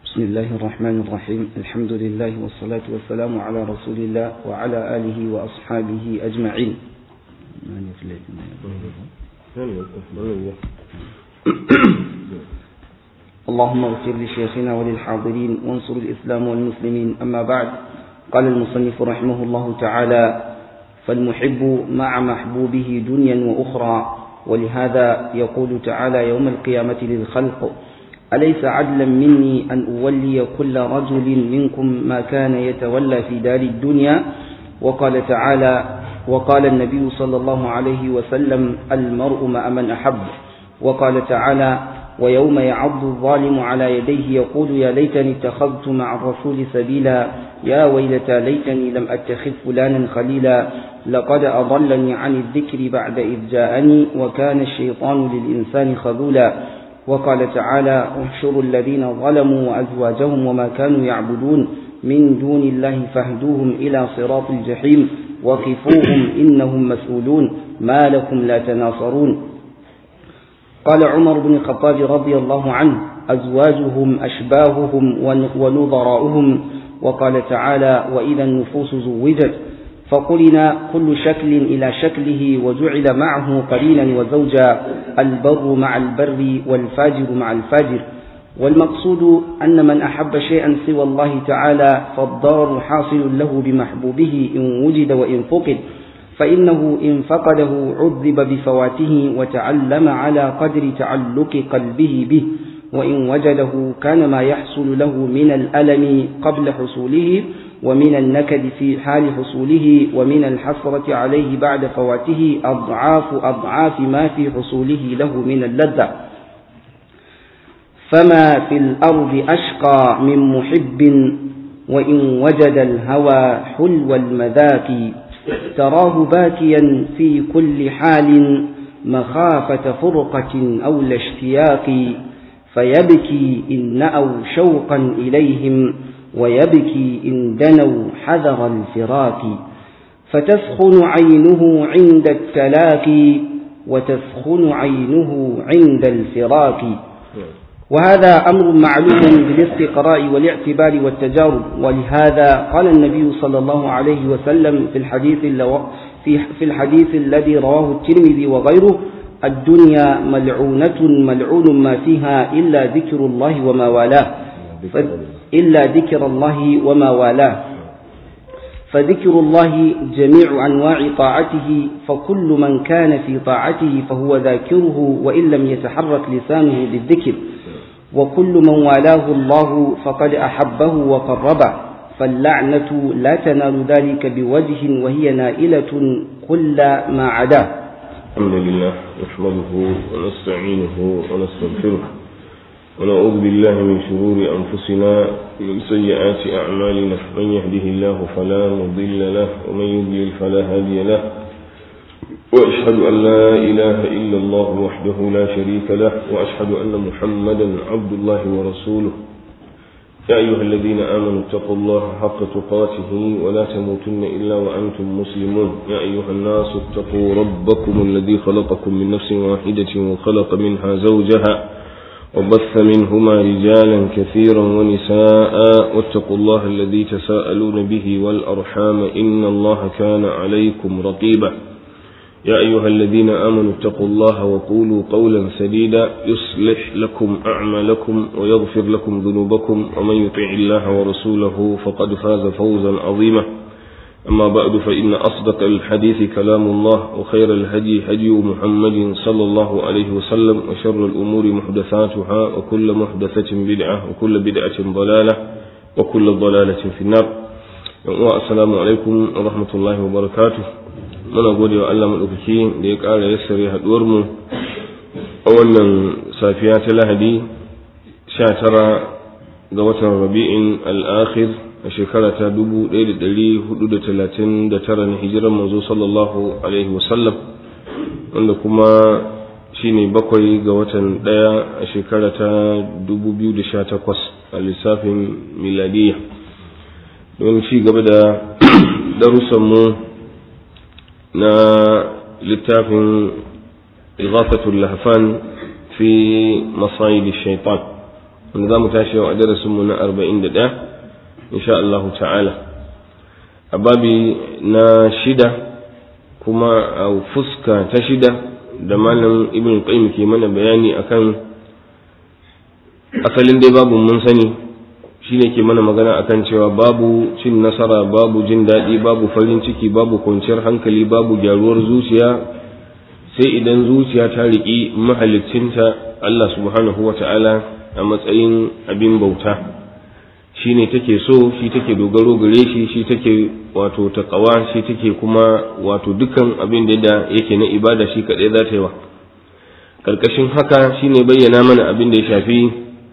بسم الله الرحمن الرحيم الحمد لله والصلاة والسلام على رسول الله وعلى آله وأصحابه أجمعين اللهم اغفر لشيخنا وللحاضرين وانصر الإسلام والمسلمين أما بعد قال المصنف رحمه الله تعالى فالمحب مع محبوبه دنيا وأخرى ولهذا يقول تعالى يوم القيامة للخلق أليس عدلا مني أن أولي كل رجل منكم ما كان يتولى في دار الدنيا وقال تعالى وقال النبي صلى الله عليه وسلم المرء مع من أحب وقال تعالى ويوم يعض الظالم على يديه يقول يا ليتني اتخذت مع الرسول سبيلا يا ويلتى ليتني لم أتخذ فلانا خليلا لقد أضلني عن الذكر بعد إذ جاءني وكان الشيطان للإنسان خذولا وقال تعالى احشروا الذين ظلموا وأزواجهم وما كانوا يعبدون من دون الله فاهدوهم إلى صراط الجحيم وقفوهم إنهم مسؤولون ما لكم لا تناصرون قال عمر بن الخطاب رضي الله عنه أزواجهم أشباههم ونظراؤهم وقال تعالى وإذا النفوس زوجت فقلنا كل شكل إلى شكله وجعل معه قرينا وزوجا البر مع البر والفاجر مع الفاجر والمقصود أن من أحب شيئا سوى الله تعالى فالضرر حاصل له بمحبوبه إن وجد وإن فقد فإنه إن فقده عذب بفواته وتعلم على قدر تعلق قلبه به وإن وجده كان ما يحصل له من الألم قبل حصوله ومن النكد في حال حصوله ومن الحسرة عليه بعد فواته أضعاف أضعاف ما في حصوله له من اللذة فما في الأرض أشقى من محب وإن وجد الهوى حلو المذاق تراه باكيا في كل حال مخافة فرقة أو الاشتياق فيبكي إن نأوا شوقا إليهم ويبكي إن دنوا حذر الفراق فتسخن عينه عند التلاقي وتسخن عينه عند الفراق وهذا أمر معلوم بالاستقراء والاعتبار والتجارب ولهذا قال النبي صلى الله عليه وسلم في الحديث في الحديث الذي رواه الترمذي وغيره الدنيا ملعونة ملعون ما فيها إلا ذكر الله وما والاه إلا ذكر الله وما والاه فذكر الله جميع أنواع طاعته فكل من كان في طاعته فهو ذاكره وإن لم يتحرك لسانه بالذكر وكل من والاه الله فقد أحبه وقربه فاللعنة لا تنال ذلك بوجه وهي نائلة كل ما عداه الحمد لله نحمده ونستعينه ونستغفره ونعوذ بالله من شرور أنفسنا ومن سيئات أعمالنا من يهده الله فلا مضل له ومن يضلل فلا هادي له وأشهد أن لا إله إلا الله وحده لا شريك له وأشهد أن محمدا عبد الله ورسوله يا أيها الذين آمنوا اتقوا الله حق تقاته ولا تموتن إلا وأنتم مسلمون يا أيها الناس اتقوا ربكم الذي خلقكم من نفس واحدة وخلق منها زوجها وبث منهما رجالا كثيرا ونساء واتقوا الله الذي تساءلون به والأرحام إن الله كان عليكم رقيبا يا أيها الذين آمنوا اتقوا الله وقولوا قولا سديدا يصلح لكم أعمالكم ويغفر لكم ذنوبكم ومن يطع الله ورسوله فقد فاز فوزا عظيما أما بعد فإن أصدق الحديث كلام الله وخير الهدي هدي محمد صلى الله عليه وسلم وشر الأمور محدثاتها وكل محدثة بدعة وكل بدعة ضلالة وكل ضلالة في النار السلام عليكم ورحمة الله وبركاته muna gode wa Allah maɗaukaki da ya ƙara yassare haɗuwarmu a wannan safiya ta lahadi 19 ga watan rabi'in al'akhir a shekara ta 1439 na hijirar manzo sallallahu alaihi wasallam wanda kuma shine bakwai ga watan ɗaya a shekara ta 2018 a lissafin miladiyya don ci gaba da darussanmu na littafin ighafatul lahfan fi masayid shaitan wanda za mu tashi yau a darasinmu na arba'in da ɗaya insha Allah ta'ala a babi na shida kuma a fuska ta shida da malam ibn qayyim ke mana bayani akan asalin dai babu mun sani shine ke mana magana akan cewa babu cin nasara babu jin daɗi babu farin ciki babu kwanciyar hankali babu gyaruwar zuciya sai idan zuciya ta riƙi mahalicinta Allah subhanahu wa ta'ala a matsayin abin bauta shi ne take so shi take dogaro gare shi shi take wato taƙawa shi take kuma wato dukkan abin da yake na ibada shi kaɗai za ta yi wa ƙarƙashin haka shi ne bayyana mana abin da ya shafi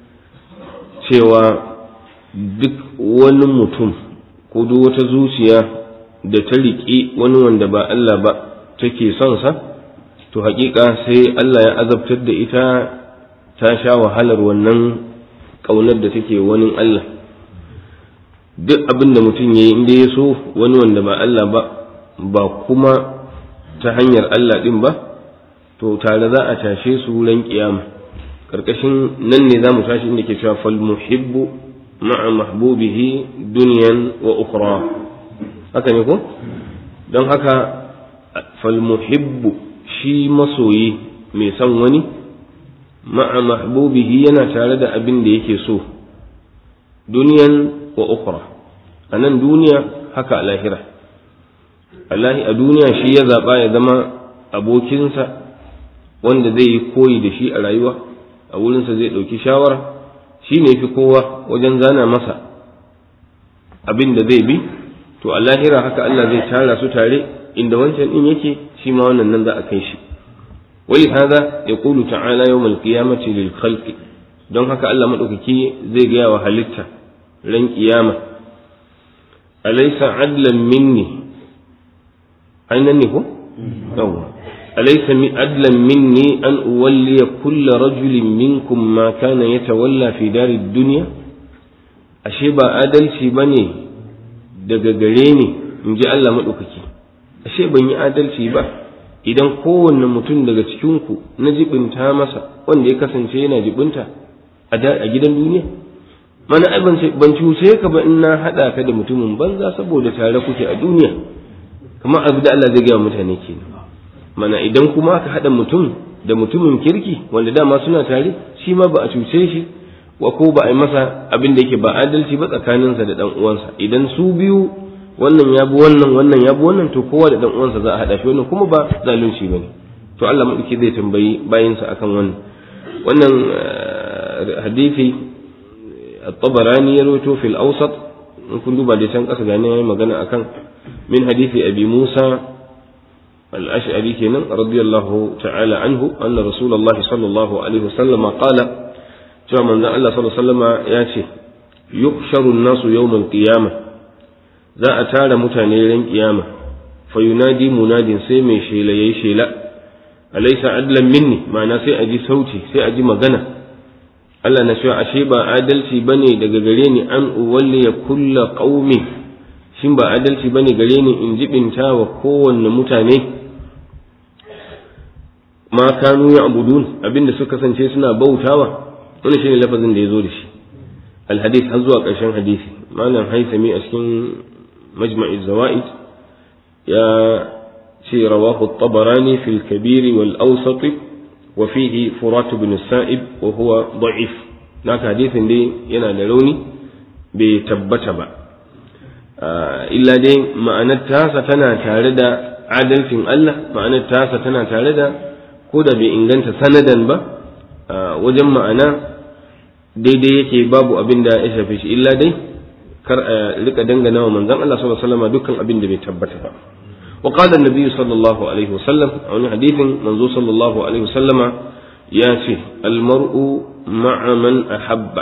cewa duk wani mutum ko duk wata zuciya da ta riƙi wani wanda ba Allah ba take son sa to haƙiƙa sai Allah ya azabtar da ita ta sha wahalar wannan ƙaunar da take wani Allah duk abin da mutum ya yi inda ya so wani wanda ba Allah ba ba kuma ta hanyar Allah ɗin ba to tare za a tashe su ran kiyama ƙarƙashin nan ne za mu tashi inda ke cewa fal muhibbu ma'a mahbubihi duniyan wa ukhra haka ne ko don haka fal muhibbu shi masoyi mai son wani ma'a mahbubihi yana tare da abin da yake so duniyan wa ukhra a nan duniya haka a lahira a duniya shi ya zaɓa ya zama abokinsa wanda zai yi koyi da shi a rayuwa a wurinsa zai ɗauki shawara shi ne fi kowa wajen zana masa abin da zai bi to a lahira haka Allah zai tara su tare inda wancan ɗin yake shi ma wannan nan za a kai shi ولهذا يقول تعالى يوم القيامة للخلق don haka Allah maɗaukaki zai gaya wa halitta ran ƙiyama alaisa adlan minni ainihin ne ko? yawwa alaisa mi adlan minni an uwalliya kulla rajulin minkum ma kana ya tawalla fi darid duniya ashe ba adalci ba ne daga gare ni in ji Allah maɗaukaki ashe ban yi adalci ba idan kowanne mutum daga cikinku na jibinta masa wanda ya kasance yana jibinta a gidan duniya mana ai ban cuce ka ba in na haɗa ka da mutumin banza saboda tare kuke a duniya kamar abu da Allah zai gaya mutane kenan mana idan kuma aka haɗa mutum da mutumin kirki wanda dama suna tare shi ma ba a cuce shi wa ko ba a yi masa abin da yake ba adalci ba tsakaninsa da ɗan uwansa idan su biyu wannan ya bi wannan wannan ya bi wannan to kowa da dan uwansa za a hada shi wannan kuma ba zalunci bane to Allah madauki zai tambayi bayinsa akan wannan wannan hadisi at-tabarani ya rawaito fil awsat in kun duba da can kasa gane yayi magana akan min hadisi abi Musa al-ash'ari kenan radiyallahu ta'ala anhu anna rasulullahi sallallahu alaihi wasallam qala cewa manzon Allah sallallahu alaihi wasallam ya ce yuhsharu an-nasu yawm al-qiyamah za a tara mutane ran kiyama fa yunadi munadin sai mai shela yayi shela alaysa adlan minni ma'ana sai a ji sauti sai a ji magana Allah na cewa ashe ba adalci bane daga gare ni an uwalli ya kulla qaumi shin ba adalci bane gare ni in jibinta wa kowanne mutane ma kanu ya abudun abinda suka kasance suna bautawa wannan shine lafazin da ya zo da shi alhadith har zuwa ƙarshen hadisi malam haisami a cikin مجمع الزوائد يا في رواه الطبراني في الكبير والأوسط وفيه فرات بن السائب وهو ضعيف هناك حديث دي ينا لوني بتبتبا آه إلا دي معنى التاسة تنا تاردا عدل في الله معنى التاسة تنا تاردا كودا بإنغانت سندا با آه وجم معنى دي دي يكي باب أبن دا إشافيش إلا دي kar a rika dangana wa manzon Allah sallallahu alaihi wasallam dukkan abin da bai tabbata ba wa qala an-nabi sallallahu alaihi wasallam a wani hadithin manzo sallallahu alaihi wasallama ya ce al-mar'u ma'a man ahabba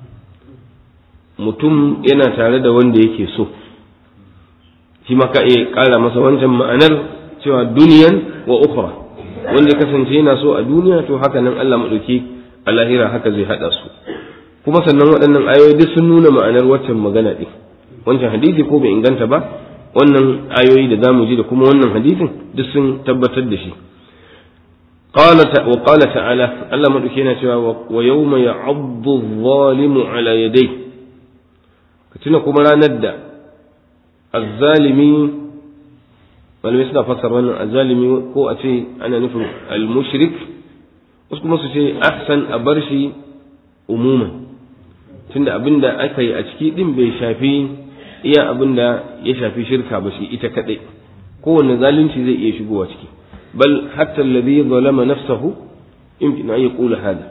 mutum yana tare da wanda yake so shi ma ka iya kara masa wancan ma'anar cewa duniyan wa ukhra wanda kasance yana so a duniya to haka nan Allah madauki a lahira haka zai hada su kuma sannan waɗannan ayoyi duk sun nuna ma'anar waccan magana ɗin wancan hadisi ko bai inganta ba wannan ayoyi da zamu ji da kuma wannan hadisin duk sun tabbatar da shi wa qala ta'ala Allah madauki yana cewa wa yawma ya'addu adh-dhalimu ala yadayhi ka tuna kuma ranar da azzalimi malamai suna fassara wannan azzalimi ko a ce ana nufin al-mushrik wasu kuma su ce ahsan a bar shi umuman tunda abinda aka yi a ciki din bai shafi iya abinda ya shafi shirka ba shi ita kadai kowanne zalunci zai iya shigowa ciki bal hatta alladhi zalama nafsahu yumkin an yaqula hada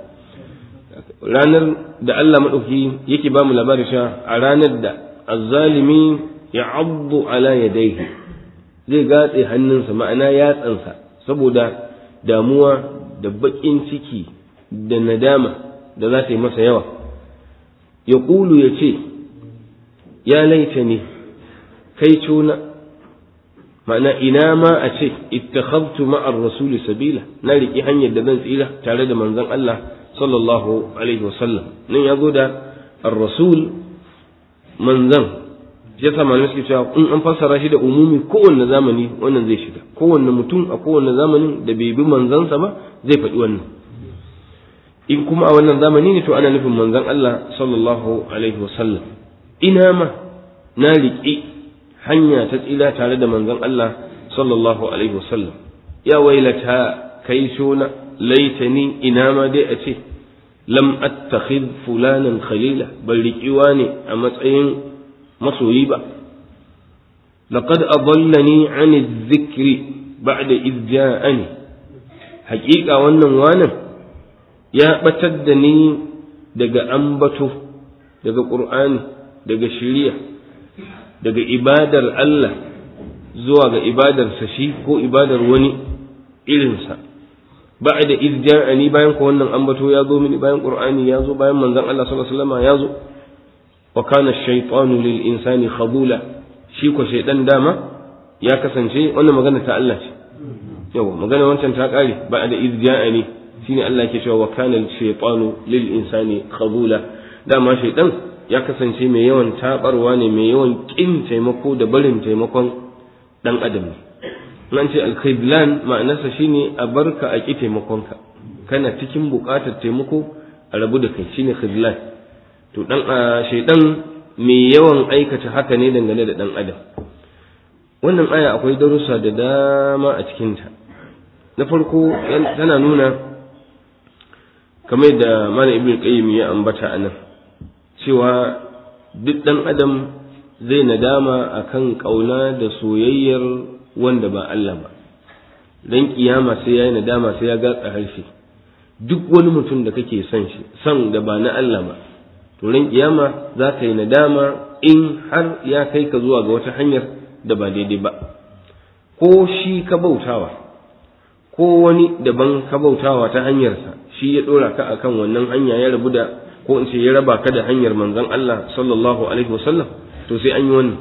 ranar da Allah madauki yake ba mu labarin cewa a ranar da azzalimi ya abdu ala yadayhi zai gatse hannunsa ma'ana yatsansa saboda damuwa da baƙin ciki da nadama da za ta yi masa yawa ya ƙulu ya ce ya laita ne kai cuna ma'ana ina ma a ce ittakhadtu ma'ar rasuli sabila na riƙi hanyar da zan tsira tare da manzon Allah sallallahu alaihi wasallam nan ya zo da ar-rasul manzan ya sa malamai suke cewa in an fassara shi da umumi kowanne zamani wannan zai shiga kowanne mutum a kowanne zamanin da bai bi manzansa ba zai faɗi wannan in kuma a wannan zamani ne to ana nufin manzan Allah sallallahu alaihi wasallam ina ma na riƙi hanya ta tsira tare da manzan Allah sallallahu alaihi wasallam ya wailata kai shona laitani ina ma dai a ce lam attakhid fulanan khalila bal riƙiwa ne a matsayin masoyi ba laqad adallani an dhikri ba'da idh ja'ani haƙiƙa wannan wanan ya batar da ni daga ambato daga qur'ani daga shari'a daga ibadar Allah zuwa ga ibadarsa shi ko ibadar wani irinsa ba'da idh ja'ani bayan ko wannan ambato ya zo mini bayan qur'ani ya zo bayan manzon Allah sallallahu alaihi wasallam ya zo wa kana shaytanu lil insani khadula shi ko shaydan dama ya kasance wannan magana ta Allah ce yawa magana wancan ta kare ba da izja'ani shine Allah ke cewa wa kana shaytanu lil insani khadula dama shaydan ya kasance mai yawan tabarwa ne mai yawan kin taimako da barin taimakon dan adam ne nan ce al-khidlan ma'anarsa shine a barka a ki taimakonka kana cikin buƙatar taimako a rabu da kai shine khidlan to dan shaidan mai yawan aikata haka ne dangane da dan adam wannan aya akwai darussa da dama a cikinta na farko tana nuna kamar da malam ibn qayyim ya ambata a nan cewa duk dan adam zai nadama akan kauna da soyayyar wanda ba Allah ba dan kiyama sai yayi nadama sai ya gatsa harshe duk wani mutum da kake son shi son da ba na Allah ba to ran kiyama za ka yi nadama in har ya kai ka zuwa ga wata hanyar da ba daidai ba ko shi ka bautawa ko wani daban ka bautawa ta hanyarsa shi ya dora ka akan wannan hanya ya rabu da ko in ce ya raba ka da hanyar manzon Allah sallallahu alaihi wasallam to sai an yi wannan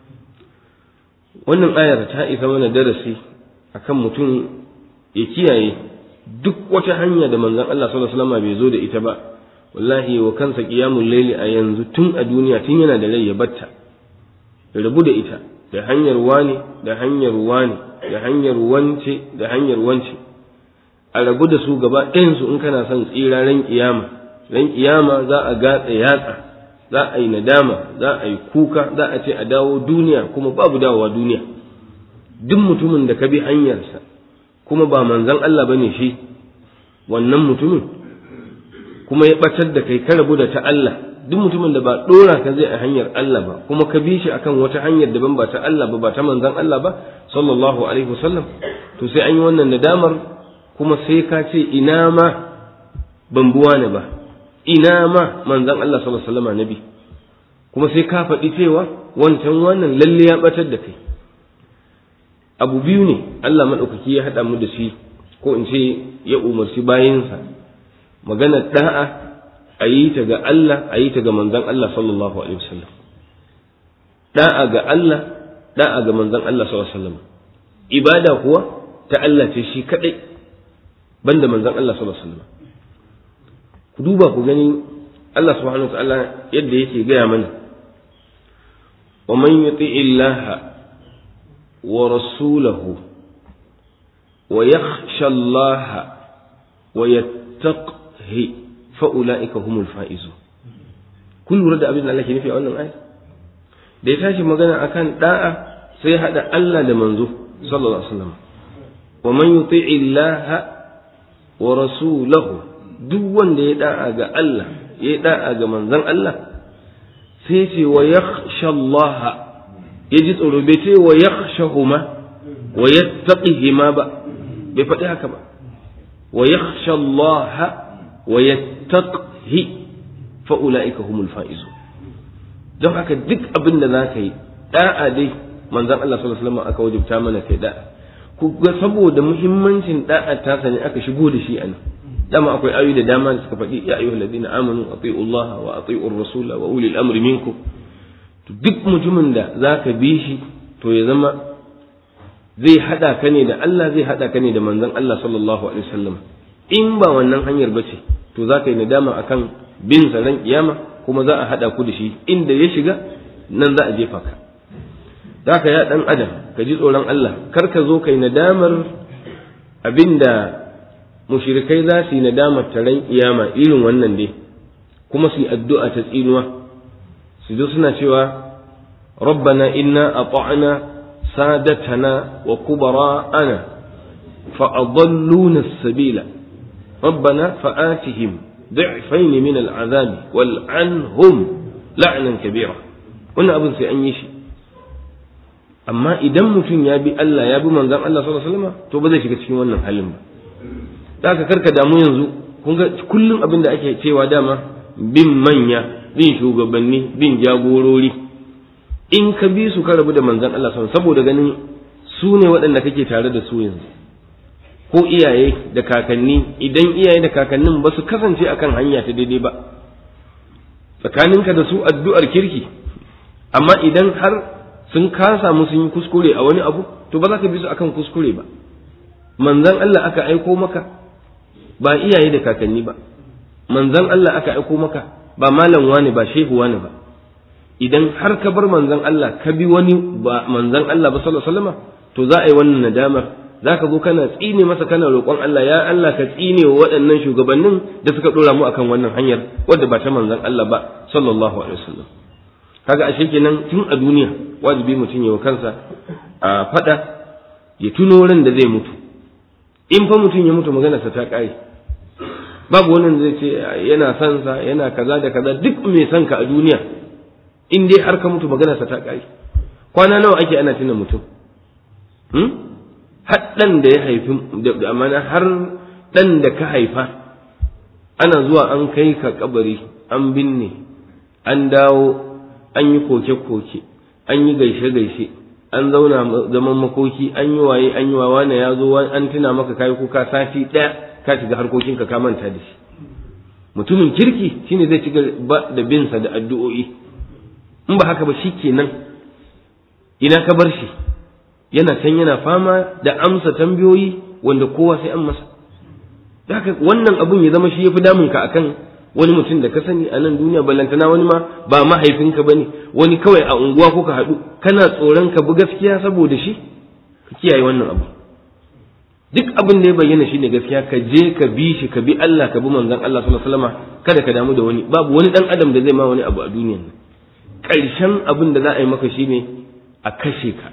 wannan ayar ta isa mana darasi akan mutum ya kiyaye duk wata hanya da manzon Allah sallallahu alaihi wasallam bai zo da ita ba wallahi wa kansa qiyamul layli a yanzu tun a duniya tun yana da rai ya batta ya rabu da ita da hanyar wani da hanyar wani da hanyar wance da hanyar wance a rabu da su gaba ɗayan su in kana son tsira ran kiyama ran kiyama za a gatsa yatsa za a yi nadama za a yi kuka za a ce a dawo duniya kuma babu dawowa duniya duk mutumin da ka bi hanyarsa kuma ba manzon Allah bane shi wannan mutumin kuma ya batar da kai ka rabu da ta Allah duk mutumin da ba dora ka zai a hanyar Allah ba kuma ka bi shi akan wata hanyar daban ba ta Allah ba ba ta manzon Allah ba sallallahu alaihi wasallam to sai an yi wannan nadamar kuma sai ka ce ina ma ban buwa ne ba ina ma manzon Allah sallallahu alaihi wasallam nabi kuma sai ka faɗi cewa wancan wannan lalle ya batar da kai abu biyu ne Allah maɗaukaki ya haɗa mu da shi ko in ce ya umarci bayinsa maganar da'a a yi ta ga Allah a yi ta ga manzon Allah sallallahu alaihi wasallam da'a ga Allah da'a ga manzon Allah sallallahu alaihi wasallam ibada kuwa ta Allah ce shi kadai banda manzon Allah sallallahu alaihi wasallam ku duba ku gani Allah subhanahu wa ta'ala yadda yake gaya mana wa man yuti illaha ورسوله ويخشى الله wa yattaqhi fa ulaika humul faizun kun lura da abin da Allah ke nufi a wannan ayat da ya tashi magana akan da'a sai ya hada Allah da manzo sallallahu alaihi wasallam wa man yuti'i Allah wa rasulahu duk wanda ya da'a ga Allah ya da'a ga manzon Allah sai ce wa yakhsha Allah ya ji tsoro bai ce wa yakhshahuma wa yattaqihima ba bai faɗi haka ba wa yakhsha Allah wa yattaqihi fa ulaika humul faizun don haka duk abin da za ka yi da'a dai manzon Allah sallallahu alaihi wasallam aka wajibta mana kai da'a ku ga saboda muhimmancin da'a ta sani aka shigo da shi anan dama akwai ayoyi da dama da suka faɗi ya ayyuhal ladina amanu ati'u Allah wa ati'u rasula wa ulil amri minkum to duk mutumin da zaka bi shi to ya zama zai hada ka ne da Allah zai hada ka ne da manzon Allah sallallahu alaihi wasallam in ba wannan hanyar bace to zaka yi nadama akan bin sa ran kiyama kuma za a hada ku da shi inda ya shiga nan za a jefa ka zaka ya dan adam ka ji tsoron Allah kar ka zo kai nadamar abinda mushrikai za su yi nadamar taron kiyama irin wannan dai kuma su yi addu'a ta tsinuwa su zo suna cewa rabbana inna ata'na sadatana wa kubara'ana fa adalluna as-sabila rabbana fa'atihim ضعفين من العذاب والعنهم لعنا كبيرا wannan abin sai an yi shi amma idan mutum ya bi Allah ya bi manzon Allah sallallahu alaihi wasallam to ba zai shiga cikin wannan halin ba da ka karka damu yanzu kun ga kullum abin da ake cewa dama bin manya bin shugabanni bin jagorori in ka bi su ka rabu da manzon Allah sallallahu saboda ganin su ne waɗanda kake tare da su yanzu ko iyaye da kakanni idan iyaye da kakannin ba su kasance akan hanya ta daidai ba tsakaninka da su addu'ar kirki amma idan har sun kasa mu sun yi kuskure a wani abu to ba za ka bi su akan kuskure ba manzan Allah aka aiko maka ba iyaye da kakanni ba manzan Allah aka aiko maka ba malam wani ba shehu wani ba idan har ka bar manzan Allah ka bi wani ba manzan Allah ba sallallahu alaihi wasallam to za a yi wannan nadamar za ka zo kana tsine masa kana roƙon Allah ya Allah ka tsine wa waɗannan shugabannin da suka ɗora mu akan wannan hanyar wadda ba ta manzan Allah ba sallallahu alaihi wasallam kaga ashe kenan tun a duniya wajibi mutum ya wa kansa a faɗa ya tuno ran da zai mutu in fa mutum ya mutu maganarsa ta ƙare babu wannan zai ce yana son sa yana kaza da kaza duk mai son ka a duniya in dai har ka mutu maganarsa ta ƙare kwana nawa ake ana tuna mutum hmm? har ɗan da ya haifi da amana har ɗan da ka haifa ana zuwa an kai ka kabari an binne an dawo an yi koke-koke an yi gaishe-gaishe an zauna zaman makoki an yi waye an yi wa wane ya zo an tuna maka kayi kuka sati ɗaya ka shiga harkokinka ka manta da shi mutumin kirki shine zai ci gaba da binsa da addu'o'i in ba haka ba shi kenan ina ka bar shi yana can yana fama da amsa tambayoyi wanda kowa sai an masa haka wannan abun ya zama shi ya fi damunka akan wani mutum da ka sani a nan duniya ballantana wani ma ba mahaifinka bane wani kawai a unguwa kuka haɗu kana tsoron ka bi gaskiya saboda shi ka kiyaye wannan abu duk abin da ya bayyana shi ne gaskiya ka je ka bi shi ka bi Allah ka bi manzon Allah sallallahu alaihi wasallam kada ka damu da wani babu wani dan adam da zai ma wani abu a duniyan nan ƙarshen abin da za a yi maka shine a kashe ka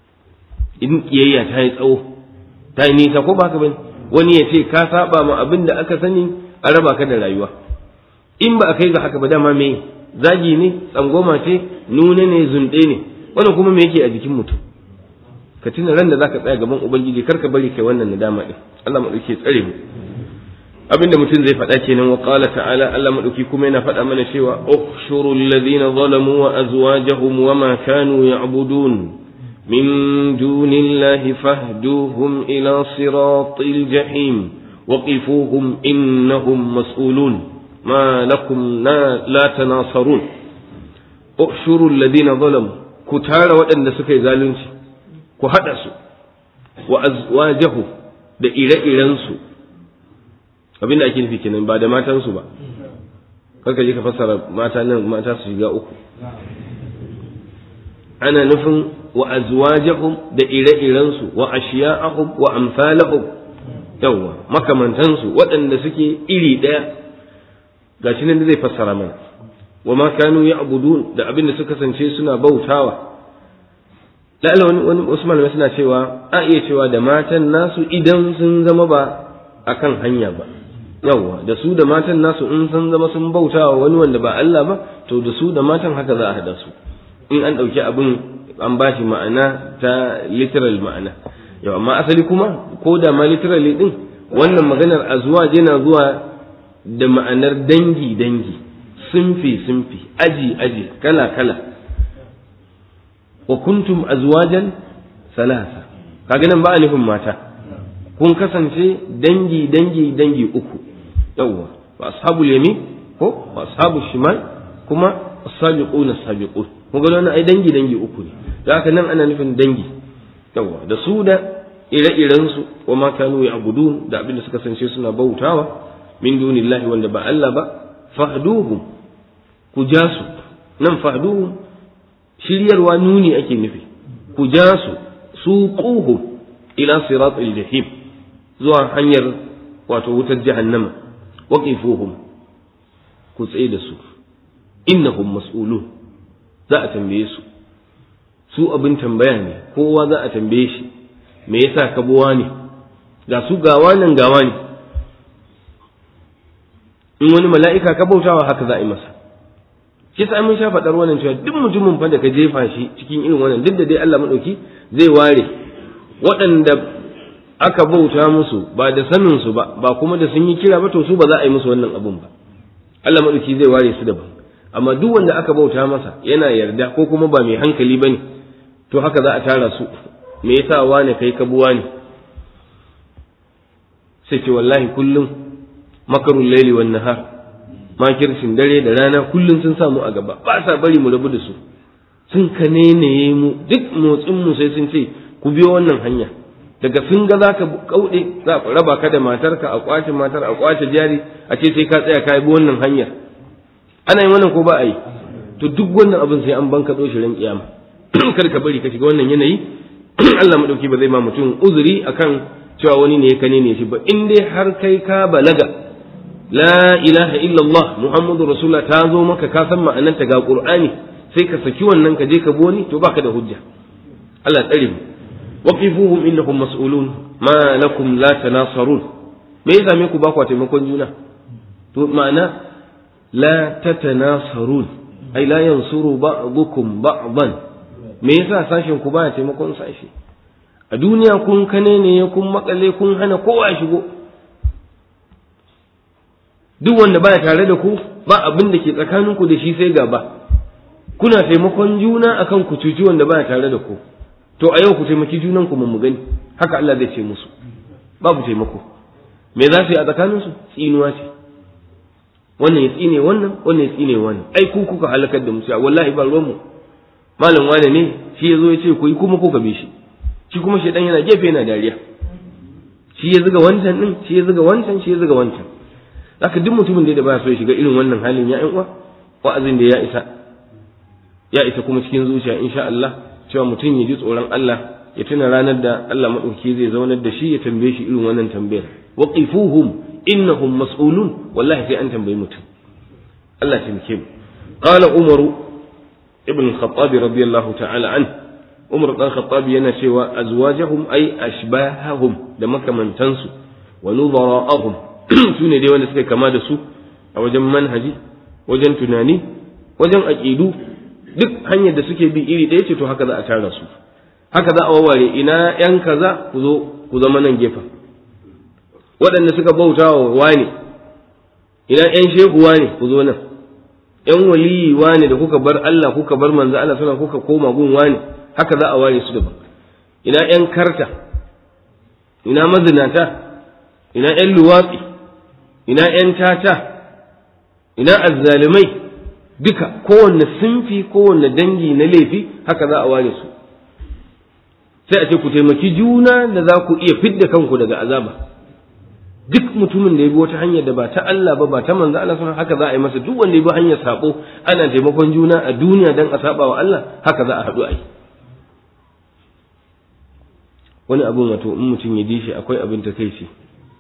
in kiyayya ta yi tsawo ta yi nisa ko ba haka bane wani ya ce ka saba ma abin da aka sani a raba ka da rayuwa in ba a kai ga haka ba dama me zagi ne tsangoma ce nune ne zunɗe ne wannan kuma me yake a jikin mutum ka tuna ran da zaka tsaya gaban ubangiji kar ka bari kai wannan nadama din Allah madauki tsare mu abinda mutum zai faɗa kenan wa qala ta'ala Allah madauki kuma yana faɗa mana cewa ukhshuru alladhina zalamu wa azwajahum wa ma kanu ya'budun min dunillahi fahduhum ila siratil jahim وقفوهم إنهم مسؤولون ما لكم لا تناصرون احشروا الذين ظلموا كتار وأن سكي ذالنش كهدسوا وأزواجه da ire-irensu abin da ake nufi kenan ba da matansu ba karka je ka fassara mata nan mata su shiga uku ana nufin wa azwajahum da ire-irensu wa ashiya'ahum wa amsalahum yawwa makamantansu waɗanda suke iri ɗaya gashi nan zai fassara mana wa ma kanu ya'budun da abin da suka kasance suna bautawa la'ala wani wani wasu malamai suna cewa a iya cewa da matan nasu idan sun zama ba akan hanya ba yawwa da su da matan nasu in sun zama sun bautawa wani wanda ba Allah ba to da su da matan haka za a hada su in an ɗauki abin an ba shi ma'ana ta literal ma'ana yau amma asali kuma ko da ma literally din wannan maganar azwaj yana zuwa da ma'anar dangi dangi sunfi sunfi aji aji kala kala wa kuntum azwajan salasa kaga nan ba a nufin mata kun kasance dangi dangi dangi uku yawwa wa ashabul yamin ko wa ashabul shimal kuma as-sabiquna as-sabiqun kun ga wannan ai dangi dangi uku ne da haka nan ana nufin dangi yawa da su da ire-iren su wa ma kanu ya'budun da abin da suka sance suna bautawa min dunillahi wanda ba Allah ba fahduhum ku ja su nan fahduhum shiryarwa nuni ake nufi ku ja su suquhum ila siratil jahim zuwa hanyar wato wutar jahannama waqifuhum ku tsaye da su innahum mas'ulun za a tambaye su su abin tambaya ne kowa za a tambaye shi me yasa ka buwa ne ga su gawa nan gawa ne in wani mala'ika ka bautawa haka za a yi masa shi sa mun sha faɗar wannan cewa duk mutumin fa da ka jefa shi cikin irin wannan duk da dai Allah madauki zai ware waɗanda aka bauta musu ba da sanin su ba ba kuma da sun yi kira ba to su ba za a yi musu wannan abun ba Allah madauki zai ware su daban amma duk wanda aka bauta masa yana yarda ko kuma ba mai hankali bane to haka za a tara su me yasa wane kai ka buwa ne sai ce wallahi kullum makarul laili wan nahar makircin dare da rana kullum sun samu a gaba ba sa bari mu rabu da su sun kanene mu duk motsin mu sai sun ce ku biyo wannan hanya daga sun ga zaka kaude za a raba ka da matarka a kwace matar a kwace jari a ce sai ka tsaya ka bi wannan hanyar ana yin wannan ko ba a yi to duk wannan abin sai an banka shi ran kiyama kar ka bari ka shiga wannan yanayi Allah madauki ba zai ma mutum uzuri akan cewa wani ne ya kane ne shi ba in dai har kai ka balaga la ilaha illallah muhammadu rasulullah ta zo maka ka san ma'anarta ga qur'ani sai ka saki wannan ka je ka bi wani to baka da hujja Allah tsare mu waqifuhum innahum mas'ulun ma lakum la tanasarun me yasa me ku ba ku taimakon juna to ma'ana la tatanasarun ai la yansuru ba'dukum ba'dan me yasa sashin ku baya taimakon sashi a duniya kun kane ne kun makale kun hana kowa shigo duk wanda baya tare da ku ba abin da ke tsakaninku da shi sai gaba kuna taimakon juna akan ku cuci wanda baya tare da ku to a yau ku taimaki junan ku mun gani haka Allah zai ce musu babu taimako me za su yi a tsakaninsu tsinuwa ce wannan ya tsine wannan wannan ya tsine wannan ai ku kuka halakar da musu wallahi ba ruwan mu malam wane ne shi ya zo ya ce ku yi kuma kuka bi shi shi kuma shi dan yana gefe yana dariya shi ya zuga wancan din shi ya zuga wancan shi ya zuga wancan haka duk mutumin da ba so ya shiga irin wannan halin ya ƴan uwa wa'azin da ya isa ya isa kuma cikin zuciya insha Allah cewa mutum ya ji tsoron Allah ya tuna ranar da Allah madauki zai zaunar da shi ya tambaye shi irin wannan tambayar waqifuhum innahum mas'ulun wallahi sai an tambayi mutum Allah ya taimake mu qala umaru ibn al-khattab radiyallahu ta'ala an umar dan khattab yana cewa azwajahum ay ashbahahum da makamantansu wa nudara'ahum su ne dai wanda suka kama da su a wajen manhaji wajen tunani wajen aƙidu duk hanyar da suke bi iri ɗaya ce to haka za a tara su haka za a waware ina yan kaza ku zo ku zama nan gefen waɗanda suka bauta wa wane ina yan shehu wane ku zo nan yan waliyi wane da kuka bar Allah kuka bar manzo Allah suna kuka koma gun wane haka za a ware su daban ina yan karta ina mazinata ina yan luwatsi ina ‘yan tata, ina azzalumai duka kowanne sunfi kowanne dangi na laifi haka za a ware su sai a ce ku taimaki juna da za ku iya fidda kanku daga azaba duk mutumin da ya bi wata hanyar da ba ta Allah ba ba ta manzo Allah sun haka za a yi masa duk wanda ya bi hanyar sabo ana taimakon juna a duniya dan a saba wa Allah haka za a haɗu a yi wani abin wato in mutum ya ji shi akwai abin ta kai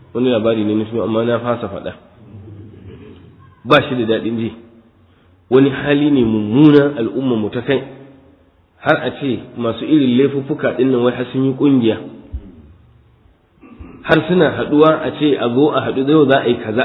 wani labari ne na shi amma na fasa faɗa ba shi da daɗin ji wani hali ne mummuna al'umma mu ta kai har a ce masu irin laifuffuka ɗin nan wai har sun yi ƙungiya har suna haɗuwa a ce a zo a haɗu yau za a yi kaza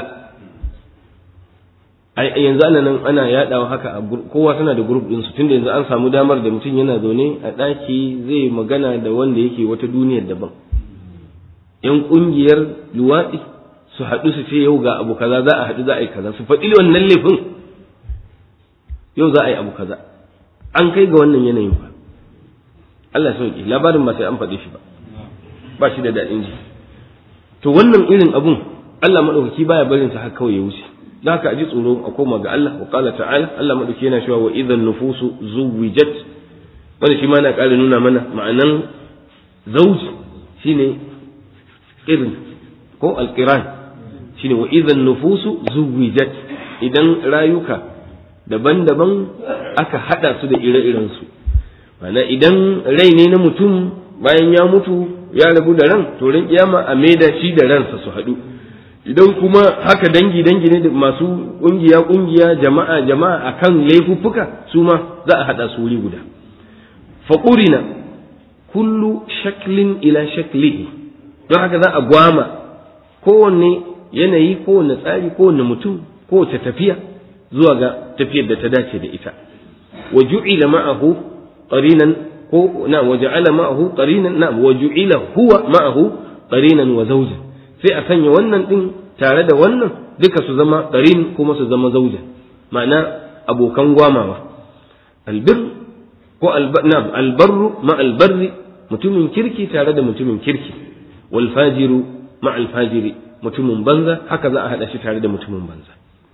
ai yanzu ana nan ana yaɗawa haka a kowa suna da grup ɗinsu tunda yanzu an samu damar da mutum yana zaune a ɗaki zai magana da wanda yake wata duniyar daban yan ƙungiyar luwaɗi su haɗu su ce yau ga abu kaza za a haɗu za a yi kaza su faɗi wannan laifin yau za a yi abu kaza an kai ga wannan yanayin fa Allah ya sauke labarin ba sai an faɗi shi ba ba shi da daɗin ji to wannan irin abun Allah madaukaki baya barin sa haka kawai ya wuce dan haka aji tsoro a koma ga Allah wa qala ta'ala Allah madaukaki yana cewa wa idan nufusu zuwijat wanda shi ma na ƙara nuna mana ma'anan zauji shine irin ko alqiran shine wa idan nufusu zuwijat idan rayuka daban-daban aka hada su da ire-irensu mana idan rai ne na mutum bayan ya mutu ya rabu da ran to ran kiyama a maida shi da ransa su haɗu idan kuma haka dangi dangi ne da masu kungiya kungiya jama'a jama'a akan laifuffuka su ma za a haɗa su wuri guda faqurina kullu shaklin ila shaklihi don haka za a gwama kowanne yanayi kowanne tsari kowanne mutum kowace tafiya zuwa ga tafiyar da ta dace da ita wa ju'ila ma'ahu qarinan ko na wa ja'ala ma'ahu qarinan na wa ju'ila huwa ma'ahu qarinan wa zawjan sai a sanya wannan din tare da wannan duka su zama qarin kuma su zama zawja ma'ana abokan gwamawa albir ko na albarru ma albarri mutumin kirki tare da mutumin kirki wal fajiru ma alfajiri mutumin banza haka za a hada shi tare da mutumin banza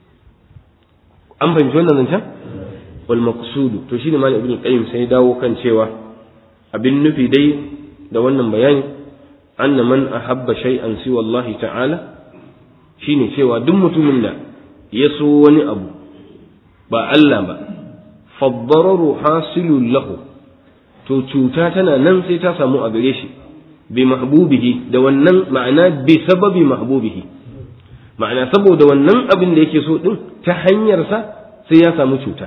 an fahimci wannan zancen wal maqsudu to shine malam ibnu qayyim sai dawo kan cewa abin nufi dai da wannan bayani anna man ahabba shay'an siwa Allah ta'ala shine cewa duk mutumin da ya so wani abu ba Allah ba faddararu hasilul lahu to cuta tana nan sai ta samu a gare shi bi mahbubihi da wannan ma'ana bi sababi mahbubihi ma'ana saboda wannan abin da yake so din ta hanyarsa sai ya samu cuta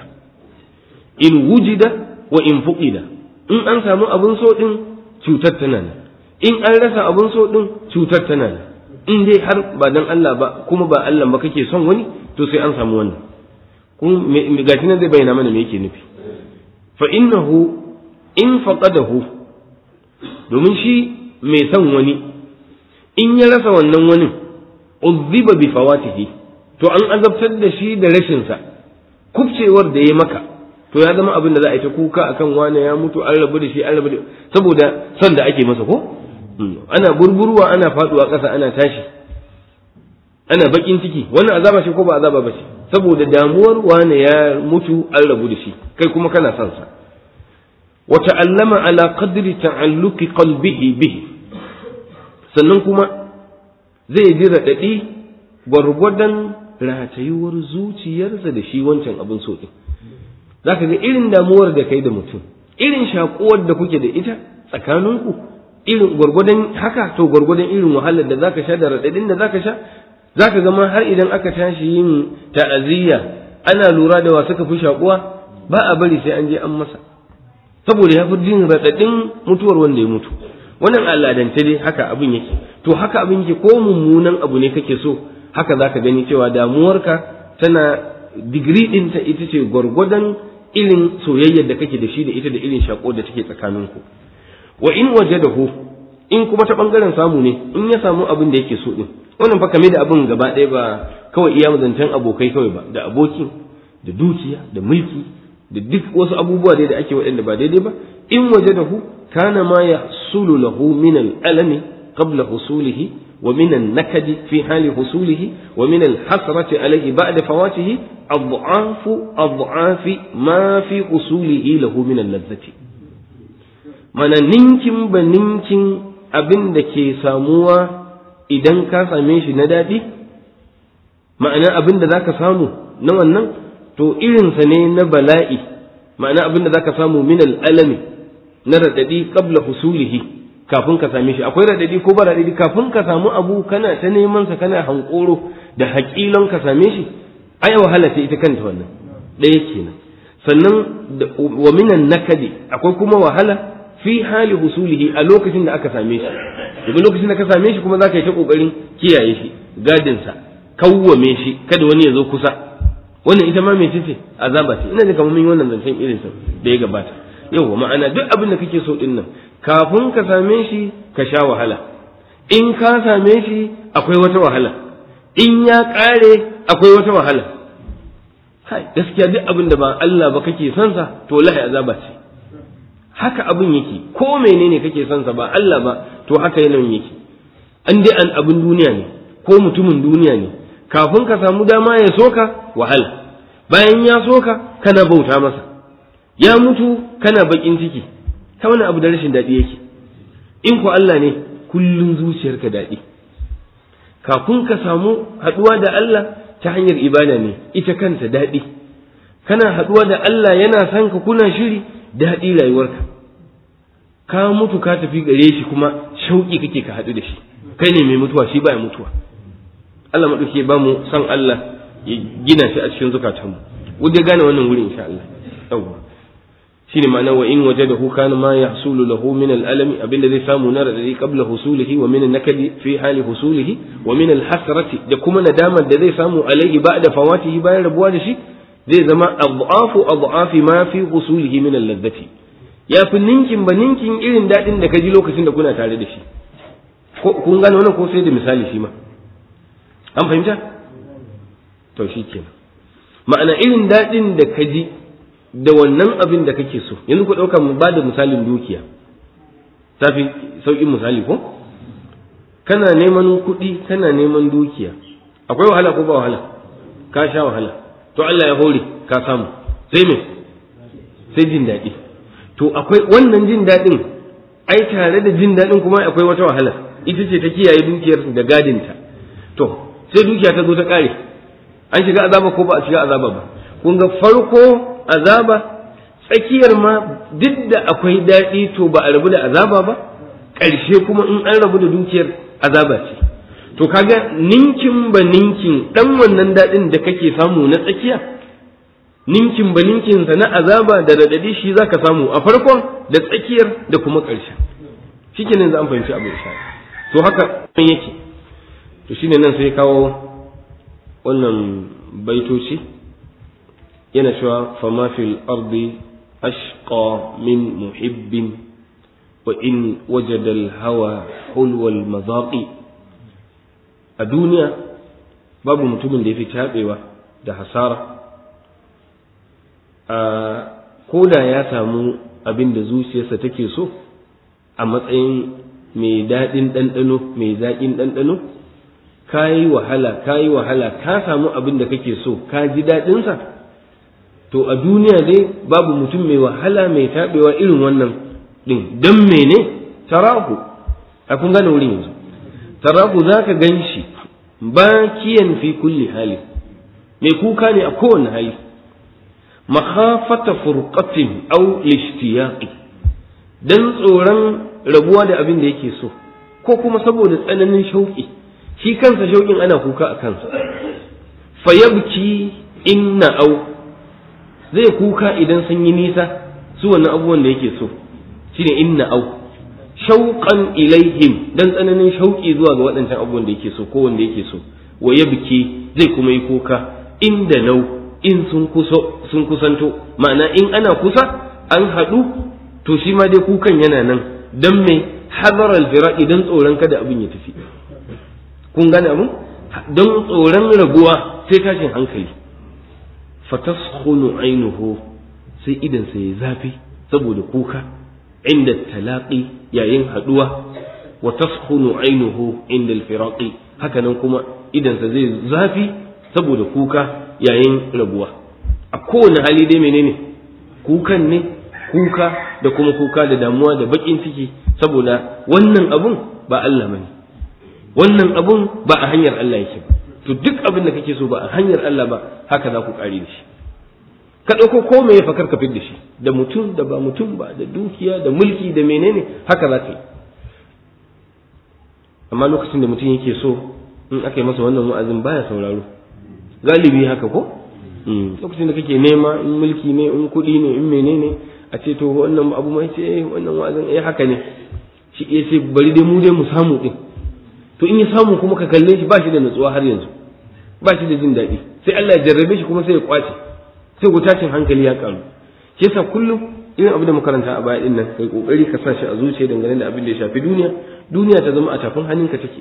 in wujida wa in fuqida in an samu abin so din cutar tana nan in an rasa abin so din cutar tana nan in dai har ba dan Allah ba kuma ba Allah ba kake son wani to sai an samu wannan kun gashi nan zai bayyana mana me yake nufi fa innahu in faqadahu domin shi mai son wani in ya rasa wannan wani uzziba bi fawatihi to an azabtar da shi da rashin sa kubcewar da ya maka to ya zama abin da za a yi ta kuka akan wane ya mutu an rabu da shi an rabu da saboda son da ake masa ko ana burburwa ana faduwa ƙasa ana tashi ana bakin ciki wannan azaba ce ko ba azaba ba ce saboda damuwar wane ya mutu an rabu da shi kai kuma kana son sa wa ta'allama ala qadri ta'alluqi qalbihi bihi sannan kuma zai ji raɗaɗi gwargwadon ratayuwar zuciyarsa da shi wancan abin so ɗin za ka ga irin damuwar da kai da mutum irin shakuwar da kuke da ita tsakaninku irin gwargwadon haka to gwargwadon irin wahalar da zaka sha da raɗaɗin da zaka sha zaka ga ma har idan aka tashi yin ta'aziyya ana lura da wa suka fi shakuwa ba a bari sai an je an masa saboda ya fi jin raɗaɗin mutuwar wanda ya mutu wannan al'adance dai haka abin yake to haka abin yake ko mummunan abu ne kake so haka zaka gani cewa damuwarka tana digiri ɗinta ita ce gwargwadon irin soyayyar da kake da shi da ita da irin shako da take tsakaninku wa in wajadahu in kuma ta bangaren samu ne in ya samu abin da yake so din wannan fa kame da abin gaba ɗaya ba kawai iya zancen abokai kawai ba da abokin da dukiya da mulki da duk wasu abubuwa dai da ake waɗanda ba daidai ba in wajadahu kana ma yahsulu lahu min al-alami qabla husulihi wa min an-nakadi fi hali husulihi wa min al-hasrati alayhi ba'da fawatihi adhafu adhafi ma fi husulihi lahu min al-ladzati mana ninkin ba ninkin abin da ke samuwa idan ka same shi na daɗi ma'ana abin da za ka samu na wannan to irinsa ne na bala'i ma'ana abin da za ka samu min al'alami na raɗaɗi ƙabla husulihi kafin ka same shi akwai radadi ko ba radadi kafin ka samu abu kana ta neman sa kana hankoro da haƙilon ka same shi ai wahala ce ita kanta wannan ɗaya kenan sannan wa minan nakadi akwai kuma wahala fi hali husulihi a lokacin da aka same shi daga lokacin da ka same shi kuma za ka yi ta ƙoƙarin kiyaye shi gadinsa kawwame shi kada wani ya zo kusa wannan ita ma mai ce azaba ce ina da kamar min wannan zancen irin sa da ya gabata yau ma'ana duk abin da kake so din nan kafin ka same shi ka sha wahala in ka same shi akwai wata wahala in ya ƙare akwai wata wahala kai gaskiya duk abin da ba Allah ba kake son sa to lahi azaba ce haka abin yake ko menene kake son sa ba Allah ba to haka yanayin yake an dai an abin duniya ne ko mutumin duniya ne kafin ka samu dama ya soka wahala bayan ya soka kana bauta masa ya mutu kana bakin ciki ta wani abu da rashin daɗi yake in ko Allah ne kullum zuciyarka daɗi kafin ka samu haɗuwa da Allah ta hanyar ibada ne ita kanta daɗi kana haɗuwa da Allah yana son ka kuna shiri daɗi rayuwarka ka mutu ka tafi gare shi kuma shauƙi kake ka haɗu da shi kai ne mai mutuwa shi baya mutuwa Allah maɗauki ba mu san Allah ya gina shi a cikin zukatanmu wanda gane wannan wurin insha Allah yawwa shine ma'ana wa in wajadahu kana ma yahsulu lahu min al-alam abinda zai samu na radadi qabla husulihi wa min an-nakadi fi hali husulihi wa min al-hasrati da kuma nadamar da zai samu alaihi ba'da fawatihi bayan rabuwa da shi zai zama adhafu adhafi ma fi husulihi min al-ladhati ya fi ninkin ba ninkin irin dadin da ka ji lokacin da kuna tare da shi kun gane wannan ko sai da misali shi ma an fahimta to shi kenan ma'ana irin dadin da ka ji da wannan abin da kake so yanzu ku ɗauka mu ba da misalin dukiya ta fi sauƙin misali ko kana neman kuɗi kana neman dukiya akwai wahala ko ba wahala ka sha wahala to Allah ya hore ka samu sai me sai jin daɗi to akwai wannan jin daɗin ai tare da jin daɗin kuma akwai wata wahala ita ce ta kiyaye dukiyar da gadinta to sai dukiya ta zo ta ƙare an shiga azaba ko ba a shiga azaba ba kun ga farko azaba tsakiyar ma duk da akwai daɗi to ba a rabu da azaba ba ƙarshe kuma in an rabu da dukiyar azaba ce to kaga ninkin ba ninkin ɗan wannan daɗin da kake samu na tsakiya ninkin ba ninkin sa na azaba da radadi shi zaka samu a farkon da tsakiyar da kuma ƙarshen shikenan za an fahimci abu insha to haka yake to shine nan sai kawo wannan baitoci yana cewa fama fil ardi ashqa min muhibbin wa in wajada al hawa hulwa al mazaqi a duniya babu mutumin da yafi tabewa da hasara a koda ya samu abin da zuciyarsa take so a matsayin mai daɗin ɗanɗano mai zaƙin ɗanɗano ka yi wahala ka yi wahala ka samu abin da kake so ka ji daɗinsa to a duniya dai babu mutum mai wahala mai taɓewa irin wannan ɗin don mene tarahu a kun gane wurin yanzu tarahu za ka gan shi bakiyan fi kulli hali mai kuka ne a kowane hali makhafata furqatin aw lishtiyaqi dan tsoron rabuwa da abin da yake so ko kuma saboda tsananin shauƙi shi kansa shauƙin ana kuka a kansa fayabki inna au zai kuka idan sun yi nisa su wannan abubuwan da yake so shine inna au shauƙan ilaihim dan tsananin shauƙi zuwa ga waɗancan abubuwan da yake so ko wanda yake so wa yabki zai kuma yi kuka inda nau in sun kuso sun kusanto ma'ana in ana kusa an haɗu to shi ma dai kukan yana nan dan mai hadar alfira idan tsoron kada abin ya tafi kun gane abin don tsoron rabuwa sai tashin hankali fataskhunu ainuhu sai idan sai zafi saboda kuka inda talaqi yayin haduwa wa taskhunu ainuhu inda alfiraqi haka nan kuma idan sa zai zafi saboda kuka yayin rabuwa a kowane hali dai menene kukan ne kuka da kuma kuka da damuwa da bakin ciki saboda wannan abun ba Allah bane wannan abun ba a hanyar Allah yake ba to duk abin da kake so ba a hanyar Allah ba haka za ku kare da shi ka ɗauko ko me fa karka da shi da mutum da ba mutum ba da dukiya da mulki da menene haka za ka yi amma lokacin da mutum yake so in aka yi masa wannan wa'azin baya sauraro galibi haka ko lokacin da kake nema in mulki ne in kuɗi ne in menene a ce to wannan abu mai ce wannan wa'azin eh haka ne shi ya ce bari dai mu dai mu samu din to in ya samu kuma ka kalle shi ba shi da nutsuwa har yanzu ba shi da jin daɗi sai Allah ya jarrabe shi kuma sai ya kwace sai ku tashin hankali ya karu shi yasa kullum irin abin da makaranta a baya din nan kai kokari ka sa shi a zuciya dangane da abin da ya shafi duniya duniya ta zama a tafin hannunka take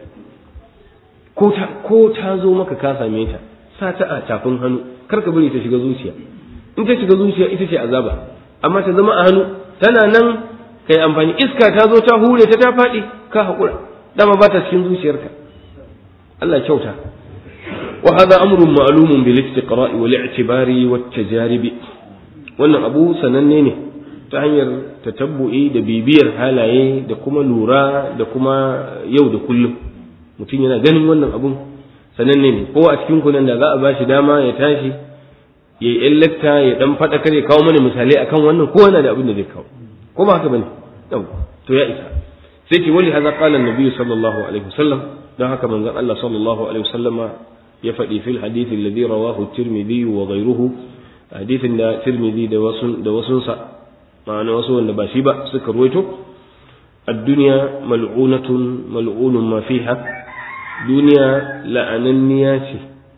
ko ta ko ta zo maka ka same ta sa ta a tafin hannu kar ka bari ta shiga zuciya in ta shiga zuciya ita ce azaba amma ta zama a hannu tana nan kai amfani iska ta zo ta hure ta ta faɗi ka haƙura dama ba ta cikin zuciyarka Allah kyauta wa hadha amrun ma'lumun bil istiqra'i wal i'tibari wat tajaribi wannan abu sananne ne ta hanyar tatabbu'i da bibiyar halaye da kuma lura da kuma yau da kullum mutum yana ganin wannan abun sananne ne ko a cikin kunan da za a bashi dama ya tashi ya yi lakta ya dan faɗa kare kawo mana misalai akan wannan ko yana da abin da zai kawo ko ba haka bane yau to ya isa sai ce wali hadha qala an-nabi sallallahu alaihi wasallam dan haka manzon Allah sallallahu alaihi wasallama ya faɗi fil hadith alladhi rawahu at-tirmidhi wa ghayruhu hadithin da tirmidhi da wasu da wasunsa ma'ana wasu wanda ba shi ba suka ruwaito ad-dunya mal'unatun mal'unun ma fiha duniya la'ananniya ce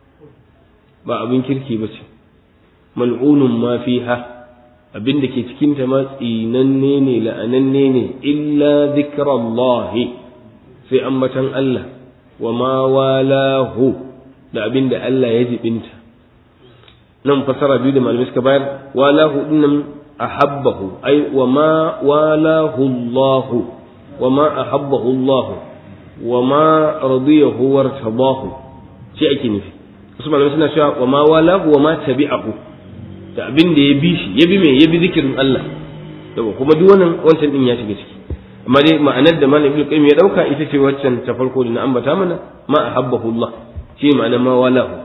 ba abin kirki ba ce mal'unun ma fiha abin da ke cikin ta ma tsinanne ne la'ananne ne illa zikrallahi sai ambatan Allah wa ma walahu da abin da Allah ya jibinta nan fasara biyu da malamai suka bayar walahu dinnan ahabbahu ai wa ma walahu Allah wa ma ahabbahu Allah wa ma radiyahu wartadahu shi ake nufi wasu malamai suna cewa wa ma walahu wa ma tabi'ahu da abin da ya bi shi ya bi me ya bi zikirin Allah yawa kuma duk wannan wancan din ya shiga ciki amma dai ma'anar da malam ibnu qayyim ya dauka ita ce waccan ta farko da na ambata mana ma ahabbahu Allah shi ma'ana ma walahu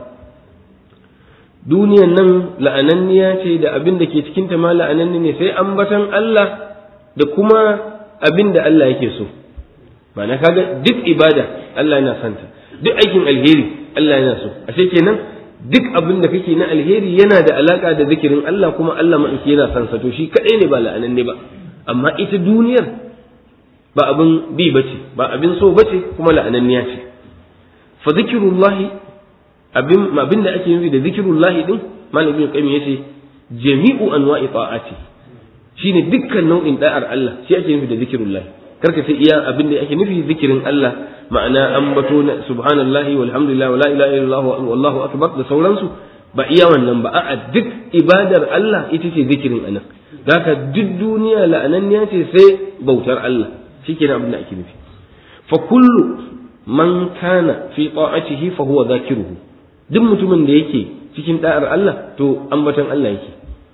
duniyan nan la'ananniya ce da abin da ke cikin ta ma la'ananni ne sai ambatan Allah da kuma abin da Allah yake so ma'ana kaga duk ibada Allah yana santa duk aikin alheri Allah yana so ashe kenan duk abin da kake na alheri yana da alaka da zikirin Allah kuma Allah ma'aiki yana son sa to shi kadai ne ba la'anan ne ba amma ita duniyar ba abin bi bace ba abin so bace kuma la'ananniya ce fa zikrullahi abin abin da ake nufi da zikrullahi din malam ibn qayyim yace jami'u anwa'i ta'ati shine dukkan nau'in da'ar Allah shi ake nufi da zikrullahi karka sai iya abin da ake nufi zikirin Allah ma'ana ambato na subhanallahi walhamdulillah wala ilaha illallah wallahu akbar da sauransu ba iya wannan ba a'a duk ibadar Allah ita ce zikirin anan haka duk duniya la'ananniya ce sai bautar Allah shikenan abin da ake nufi fa kullu man kana fi ta'atihi fa huwa zakiruhu duk mutumin da yake cikin da'ar Allah to ambaton Allah yake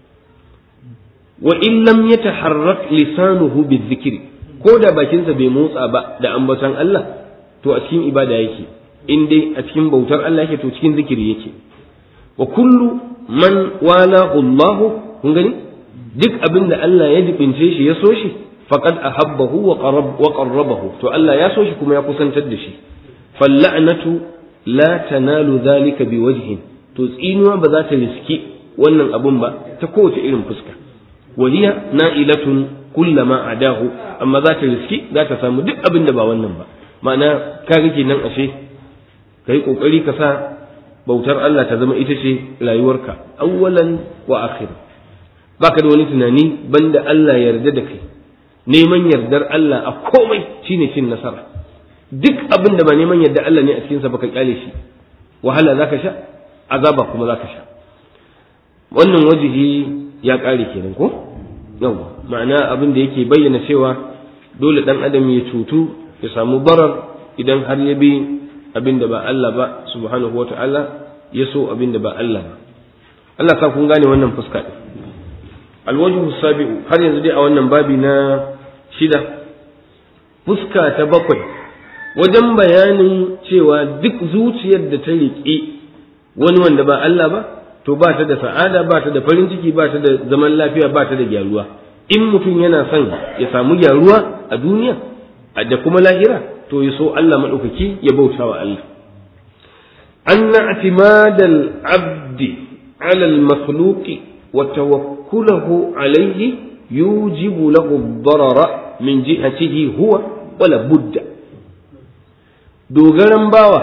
wa in lam yataharrak lisanuhu bizikri ko da bakinsa bai motsa ba da ambaton Allah to a cikin ibada yake in dai a cikin bautar Allah yake to cikin zikiri yake wa kullu man wala Allah kun gani duk abin da Allah ya jibince shi ya so shi faqad ahabbahu wa qarab wa qarrabahu to Allah ya so shi kuma ya kusantar da shi falla'natu la tanalu dhalika biwajhin to tsinuwa ba za ta riski wannan abun ba ta kowace irin fuska waliya na'ilatun kullama adahu amma za ta riski za ta samu duk abin da ba wannan ba ma'ana ka rike nan ashe ka yi kokari ka sa bautar Allah ta zama ita ce rayuwarka awwalan wa akhir baka da wani tunani banda Allah yarda da kai neman yardar Allah a komai shine cin nasara duk abin da ba neman yardar Allah ne a cikin sa baka kyale shi wahala zaka sha azaba kuma zaka sha wannan wajihi ya kare kenan ko yawa ma'ana abin da yake bayyana cewa dole dan adam ya cutu ya samu barar idan har ya bi abin da ba Allah ba subhanahu wata'ala ya so abin da ba Allah ba Allah sa kun gane wannan fuska din alwajhu sabi'u har yanzu dai a wannan babi na shida fuska ta bakwai wajen bayanin cewa duk zuciyar da ta riƙe wani wanda ba Allah ba to ba ta da sa'ada ba ta da farin ciki ba ta da zaman lafiya ba ta da gyaruwa in mutum yana son ya samu gyaruwa a duniya da kuma lahira to ya so Allah maɗaukaki ya bauta wa Allah anna i'timadal abdi ala al-makhluqi wa tawakkulahu alayhi yujibu lahu ad-darara min jihatihi huwa wala budda dogaran bawa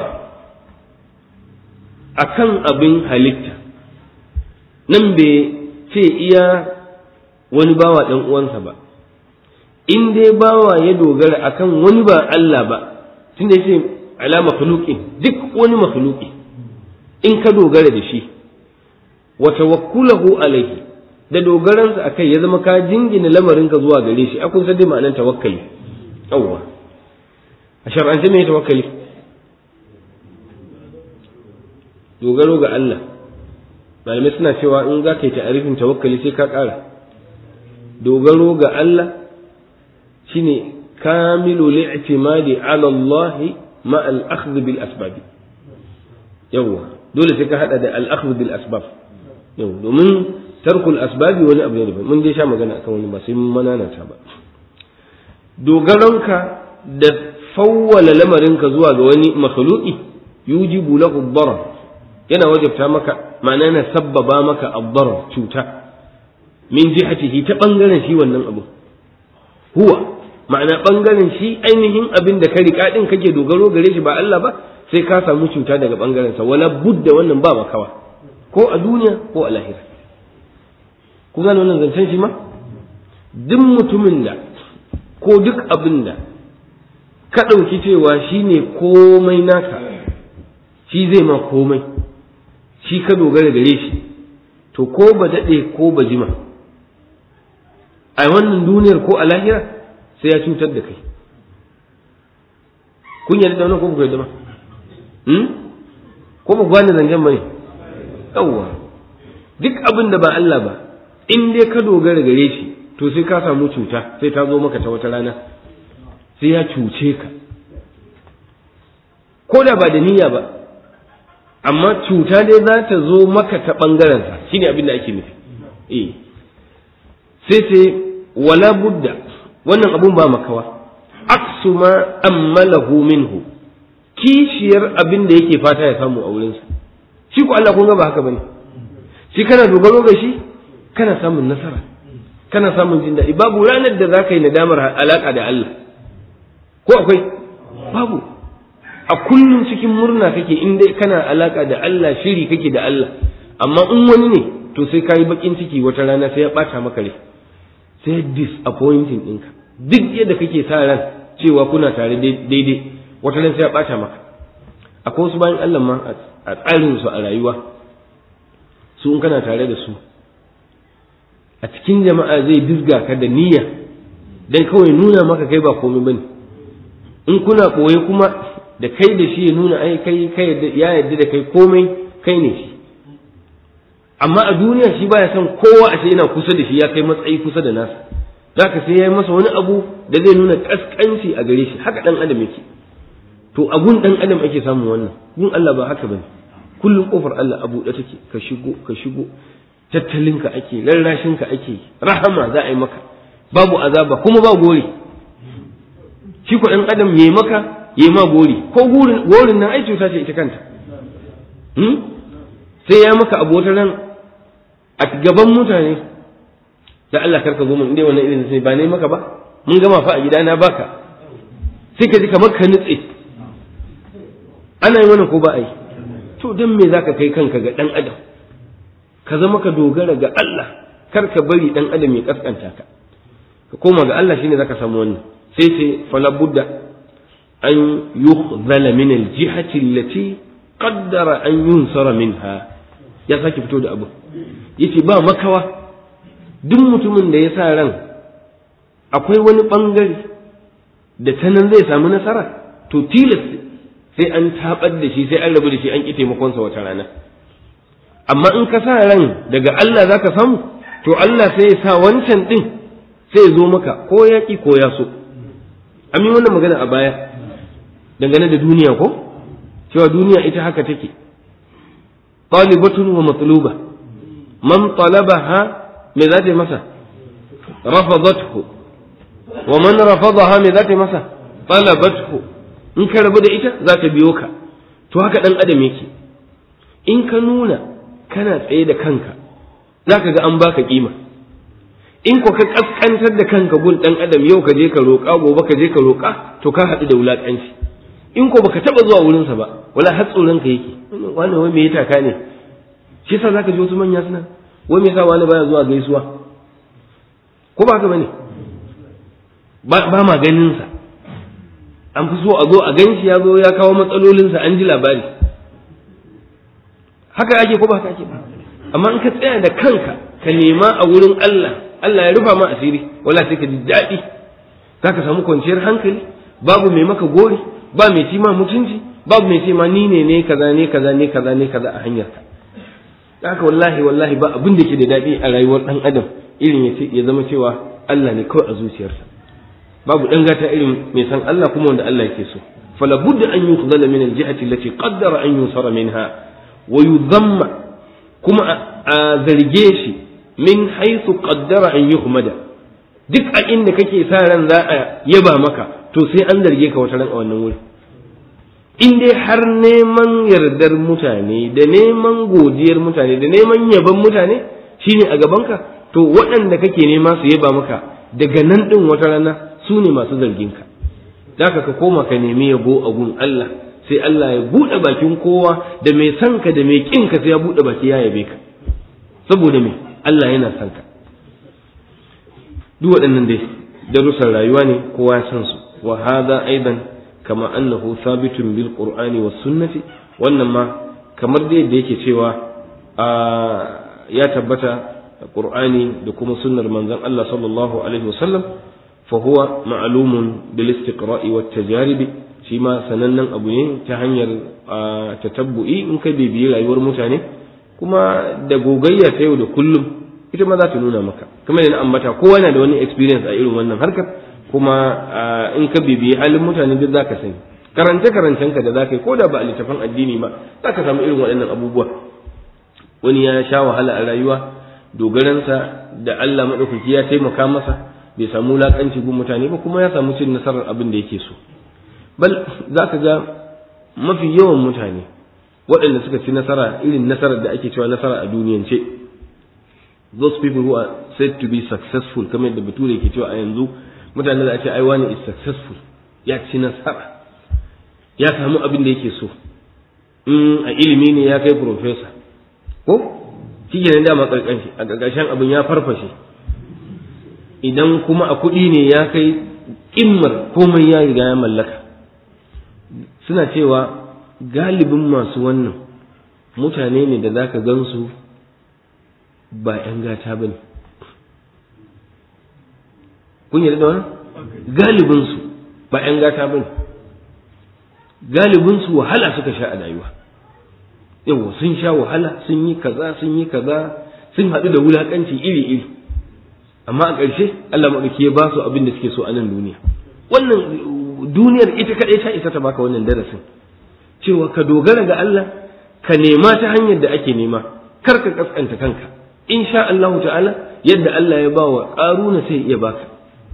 akan abin halitta nan bai ce iya wani bawa ɗan uwansa ba in dai bawa ya dogara akan wani ba Allah ba tunda yace ala makhluqin duk wani makhluqi in ka dogara da shi wa tawakkulahu alaihi da dogaransa akai ya zama ka jingina lamarin ka zuwa gare shi akun san dai ma'anar tawakkali yawwa a shar'ance me tawakkali dogaro ga Allah malamai suna cewa in za ka yi ta'arifin tawakkali sai ka ƙara dogaro ga Allah shine kamilu li'timadi ala Allah ma al-akhdh bil asbab yawa dole sai ka hada da al-akhdh bil asbab yau domin tarkul asbabi wani abu ne mun dai sha magana akan wani ba sai mun manana ta ba dogaronka da fawwala lamarinka zuwa ga wani makhluqi yujibu lahu darar yana wajabta maka ma'ana yana sabbaba maka ad cuta min jihatihi ta bangaren shi wannan abu huwa ma'ana bangaren shi ainihin abin da ka riƙa din kake dogaro gare shi ba Allah ba sai ka samu cuta daga bangaren sa wala budda wannan ba makawa ko a duniya ko a lahira ku gane wannan zancen shi ma duk mutumin da ko duk abin da ka ɗauki cewa shi ne komai naka shi zai ma komai shi ka dogara gare shi to ko ba daɗe ko ba jima a wannan duniyar ko a lahira sai ya cutar da kai kun yarda da wannan ko ku yarda ba ko ba gwani zancen ba ne yawwa duk abin da ba Allah ba in dai ka dogara gare shi to sai ka samu cuta sai ta zo maka ta wata rana sai ya cuce ka ko da ba da niyya ba amma cuta dai za ta zo maka ta ɓangarensa shine abin da ake nufi eh sai sai wala budda wannan abun ba makawa aksu ma ammalahu minhu kishiyar abin da yake fata ya samu a wurinsa shi ko Allah kun ga ba haka bane shi kana dogaro ga shi kana samun nasara kana samun jin daɗi babu ranar da za ka yi nadamar alaƙa da Allah ko akwai babu a kullum cikin murna kake in dai kana alaƙa da Allah shiri kake da Allah amma in wani ne to sai ka yi baƙin ciki wata rana sai ya ɓata maka rai sai disappointing ɗinka duk yadda kake sa ran cewa kuna tare daidai wata ran sai ya ɓata maka akwai wasu bayan Allah ma a tsarinsu a rayuwa su in kana tare da su a cikin jama'a zai dizga ka da niyya dan kawai nuna maka kai ba komai bane in kuna koye kuma da kai da shi ya nuna ai kai kai ya yarda da kai komai kai ne shi amma a duniya shi baya son kowa a ce yana kusa da shi ya kai matsayi kusa da nasa zaka sai ya yi masa wani abu da zai nuna kaskanci a gare shi haka dan adam yake to a gun dan adam ake samun wannan gun Allah ba haka bane kullum kofar Allah a buɗe take ka shigo ka shigo tattalinka ake rarrashinka ake rahama za a yi maka babu azaba kuma ba gori shi ko ɗan adam yayi maka yayi ma gori ko gorin nan ai cuta ce ita kanta sai ya maka abu wata ran a gaban mutane da Allah karka zo mun inda wannan irin sai ba ne maka ba mun gama fa a gida na baka sai ka ji kamar ka nutse ana yi wannan ko ba a yi to dan me zaka kai kanka ga dan adam ka zama ka dogara ga Allah kar ka bari dan adam ya kaskanta ka ka koma ga Allah shine zaka samu wannan sai sai fala budda an yukhzala min aljihati allati qaddara an yunsara minha ya saki fito da abu yace ba makawa duk mutumin da ya sa ran akwai wani bangare da ta nan zai samu nasara to tilas sai an tabar da shi sai an rabu da shi an ƙi taimakonsa wata rana amma in ka sa ran daga Allah za ka samu to Allah sai ya sa wancan ɗin sai ya zo maka ko ya ƙi ko ya so an yi wannan magana a baya dangane da duniya ko cewa duniya ita haka take talibatun wa matluba man talabaha me za ta yi masa rafadathu wa man rafadaha me za ta yi masa talabathu in ka rabu da ita za ta biyo ka to haka ɗan adam yake in ka nuna kana tsaye da kanka za ka ga an baka kima in ko ka kaskantar da kanka gun ɗan adam yau ka je ka roƙa gobe ka je ka roƙa to ka haɗu da wulaƙanci in ko baka taɓa zuwa wurinsa ba wala har tsoron ka yake wani wai me ya taka ne shi yasa zaka ji wasu manya suna wai me yasa wani baya zuwa gaisuwa ko ba haka bane ba ma ganin sa an fi so a zo a ganshi ya zo ya kawo matsalolinsa an ji labari haka ake ko ba haka ake ba amma in ka tsaya da kanka ka nema a wurin Allah Allah ya rufa ma asiri wala sai ka ji daɗi za ka samu kwanciyar hankali babu mai maka gori ba mai ci ma mutunci babu mai ce ma ni ne ne kaza ne kaza ne kaza ne kaza a hanyarka haka wallahi wallahi ba abin da ke da daɗi a rayuwar ɗan adam irin ya zama cewa Allah ne kawai a zuciyarsa babu ɗan gata irin mai san Allah kuma wanda Allah yake so fala budda an yukhzala min al-jihati allati qaddara an yusara minha wa yudhamma kuma a zarge shi min haythu qaddara an yuhmada duk a inda kake sa ran za a yaba maka to sai an zarge ka wata ran a wannan wuri in dai har neman yardar mutane da neman godiyar mutane da neman yaban mutane shine a gabanka to waɗanda kake nema su yaba maka daga nan ɗin wata rana su ne masu zarginka da ka koma ka nemi yabo a gun Allah sai Allah ya buɗe bakin kowa da mai son ka da mai ƙin ka sai ya buɗe baki ya yabe ka saboda me Allah yana son ka duk waɗannan dai darussan rayuwa ne kowa ya san su wa hadha aidan kama annahu thabitun bil qur'ani was sunnati wannan ma kamar da yadda yake cewa ya tabbata qur'ani da kuma sunnar manzon Allah sallallahu alaihi wasallam fa huwa ma'lumun bil istiqra'i wat tajarib shi ma sanannen abu ne ta hanyar tatabbu'i in ka bibiyi rayuwar mutane kuma da gogayya ta yau da kullum ita ma za ta nuna maka kuma da na ambata kowa na da wani experience a irin wannan harkar kuma in ka bibiyi halin mutane duk zaka sani karance karancen ka da zaka yi ko da ba a littafin addini ba zaka samu irin waɗannan abubuwa wani ya sha wahala a rayuwa dogaransa da Allah madaukaki ya taimaka masa bai samu wulakanci gun mutane ba kuma ya samu cin nasarar abin da yake so bal zaka ga mafi yawan mutane waɗanda suka ci nasara irin nasarar da ake cewa nasara a duniyance those people who are said to be successful kamar yadda bature ke cewa a yanzu mutane da a ce ai wani is successful ya ci nasara ya samu abin da yake so in a ilimi ne ya kai professor ko shi ne dama karkanshi a ƙarƙashin abin ya farfashe idan kuma a kuɗi ne ya kai ƙimmar komai ya riga ya mallaka suna cewa galibin masu wannan mutane ne da za ka gansu ba 'yan gata ba ne kun yi da wani galibinsu ba 'yan gata ba ne galibinsu wahala suka sha a rayuwa yawa sun sha wahala sun yi kaza sun yi kaza sun haɗu da wulaƙanci iri-iri amma a ƙarshe Allah maɗauki ya ba su abin da suke so a nan duniya wannan duniyar ita kaɗai ta isa ta baka wannan darasin cewa ka dogara ga Allah ka nema ta hanyar da ake nema kar ka kaskanta kanka insha Allah ta'ala yadda Allah ya ba wa ƙaruna sai iya baka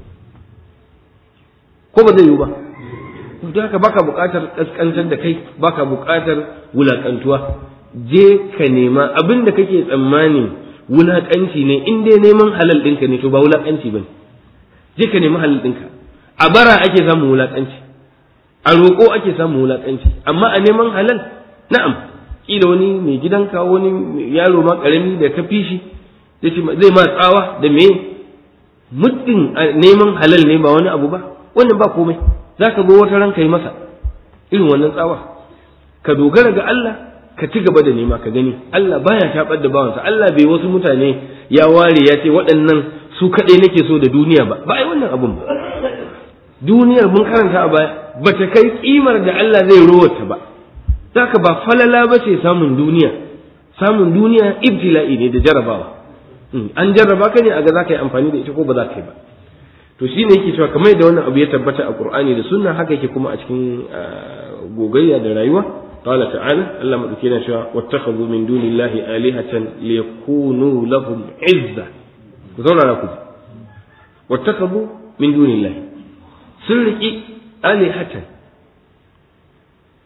ko ba zai yiwu ba don haka baka buƙatar kaskantar da kai baka buƙatar wulaƙantuwa je ka nema abin da kake tsammanin wulaƙanci ne in dai neman halal ɗinka ne to ba wulaƙanci ba ne je ka nemi halal ɗinka a bara ake samun wulaƙanci a roƙo ake samun wulaƙanci amma a neman halal na'am kila wani mai gidanka wani yaro ma ƙarami da ka fi shi zai ma tsawa da me muddin neman halal ne ba wani abu ba wannan ba komai za ka zo wata ran ka yi masa irin wannan tsawa ka dogara ga Allah ka ci gaba da nema ka gani Allah baya tabar da bawansa Allah bai wasu mutane ya ware ya ce waɗannan su kaɗai nake so da duniya ba ba ai wannan abun ba duniyar mun karanta a baya ba ta kai kimar da Allah zai rowata ba zaka ba falala ba ce samun duniya samun duniya ibtila'i ne da jarabawa an jarraba ka ne a ga za ka yi amfani da ita ko ba za ka yi ba to shi ne yake cewa kamar da wannan abu ya tabbata a Qur'ani da Sunna haka yake kuma a cikin gogayya da rayuwa qala ta'ala Allah madauke yana cewa wattakhadhu min dunillahi alihatan liyakunu lahum izza ku zauna ku wattakhadhu min dunillahi sun riki alihatan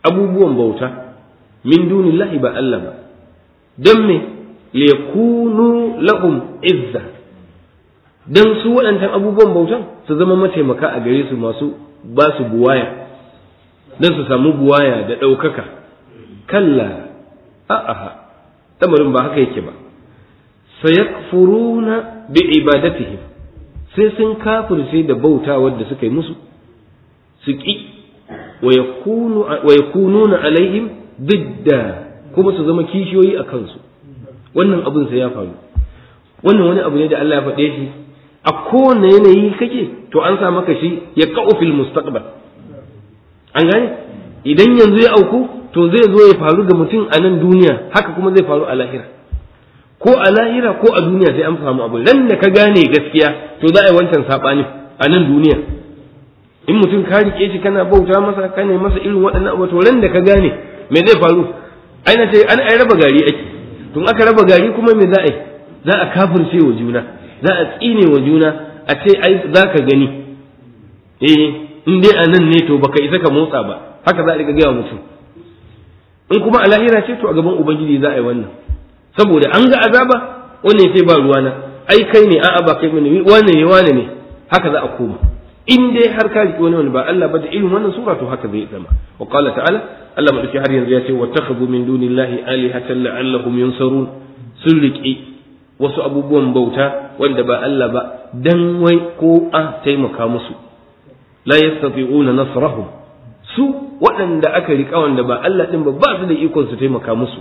abubuwan bauta min dunillahi ba Allah ba dan me liyakunu lahum izza dan su waɗancan abubuwan bautan su zama mataimaka a gare su masu ba su buwaya dan su samu buwaya da ɗaukaka kalla a'a tamarin ba haka yake ba sayakfuruna bi ibadatihim sai sun kafirce da bauta wadda suka yi musu su ƙi wa yakununa alaihim didda kuma su zama kishiyoyi a kansu wannan abin sai ya faru wannan wani abu ne da Allah ya faɗe shi a kowane yanayi kake to an sa maka shi ya ka'u fil mustaqbal an gane idan yanzu ya auku to zai zo ya faru ga mutum a nan duniya haka kuma zai faru a lahira ko a lahira ko a duniya sai an samu abu ran da ka gane gaskiya to za a yi wancan saɓani a nan duniya in mutum ka rike shi kana bauta masa ka ne masa irin waɗannan abu to ran da ka gane me zai faru ai na ce an ai raba gari ake tun aka raba gari kuma me za a yi za a kafirce wa juna za a tsine wa juna a ce ai za ka gani eh in dai a nan ne to baka isa ka motsa ba haka za a riga gaya mutum in kuma a lahira ce to a gaban ubangiji za a yi wannan saboda an ga azaba wannan sai ba ruwana ai kai ne a'a ba kai ne wane ne wane ne haka za a koma in dai har ka riƙe wani wani ba Allah ba da irin wannan sura to haka zai zama wa qala ta'ala Allah madauki har yanzu ya ce wattakhadhu min dunillahi alihatan la'allahum yunsarun sun riƙe wasu abubuwan bauta wanda ba Allah ba dan wai ko a taimaka musu la yastati'una nasrahum su waɗanda aka riƙa wanda ba Allah ɗin ba ba su da ikon su taimaka musu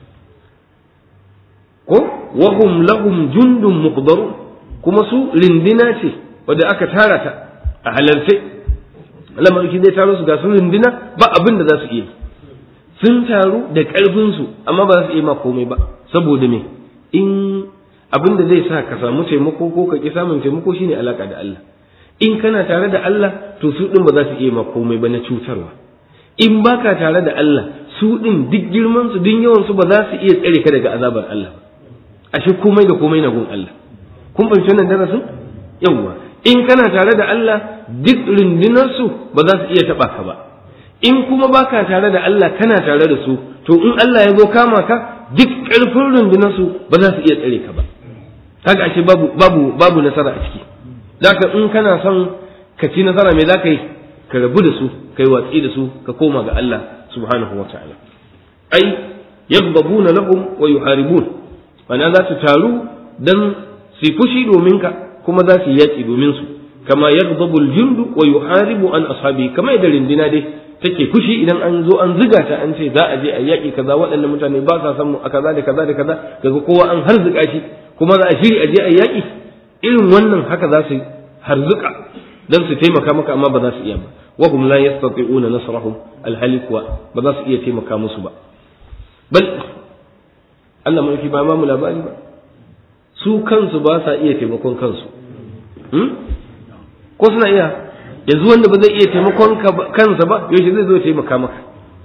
ko wahum lahum jundun muqdarun kuma su rindina ce wadda aka tara ta a halarce Allah madauki zai taro su ga su rindina ba abin da za su iya sun taru da ƙarfin su amma ba za su iya ma komai ba saboda me in abin da zai sa ka samu taimako ko ka ki samun taimako shine alaka da Allah in kana tare da Allah to su din ba za su iya ma komai ba na cutarwa in baka tare da Allah su din duk girman su duk yawan su ba za su iya tsare ka daga azabar Allah ashe komai da komai na gun Allah kun fahimci wannan darasin yawwa in kana tare da Allah duk rundunar su ba za su iya taba ka ba in kuma baka tare da Allah kana tare da su to in Allah ya zo kama ka duk ƙarfin rundunar su ba za su iya tsare ka ba kaga ashe babu babu babu nasara a ciki zaka in kana son ka ci nasara me zaka yi ka rabu da su kai watsi da su ka koma ga Allah subhanahu wataala ai yaghdabuna lahum wa yuharibun mana za su taru dan su fushi domin ka kuma za su yaki domin su kama yaghdabu al-jundu wa yuharibu an ashabi kama idan rindina dai take fushi idan an zo an ziga ta an ce za a je a yaki kaza waɗannan mutane ba sa san mu a kaza da kaza da kaza kaga kowa an harzuka shi kuma za a shiri a je a yaki irin wannan haka za su harzuka dan su taimaka maka amma ba za su iya ba wa hum la yastati'una nasrahum alhalik wa ba za su iya taimaka musu ba bal Allah mulki ba ma mu labari ba su kansu ba sa iya taimakon kansu ko suna iya yanzu wanda ba zai iya taimakon kansa ba yaushe zai zo taimaka maka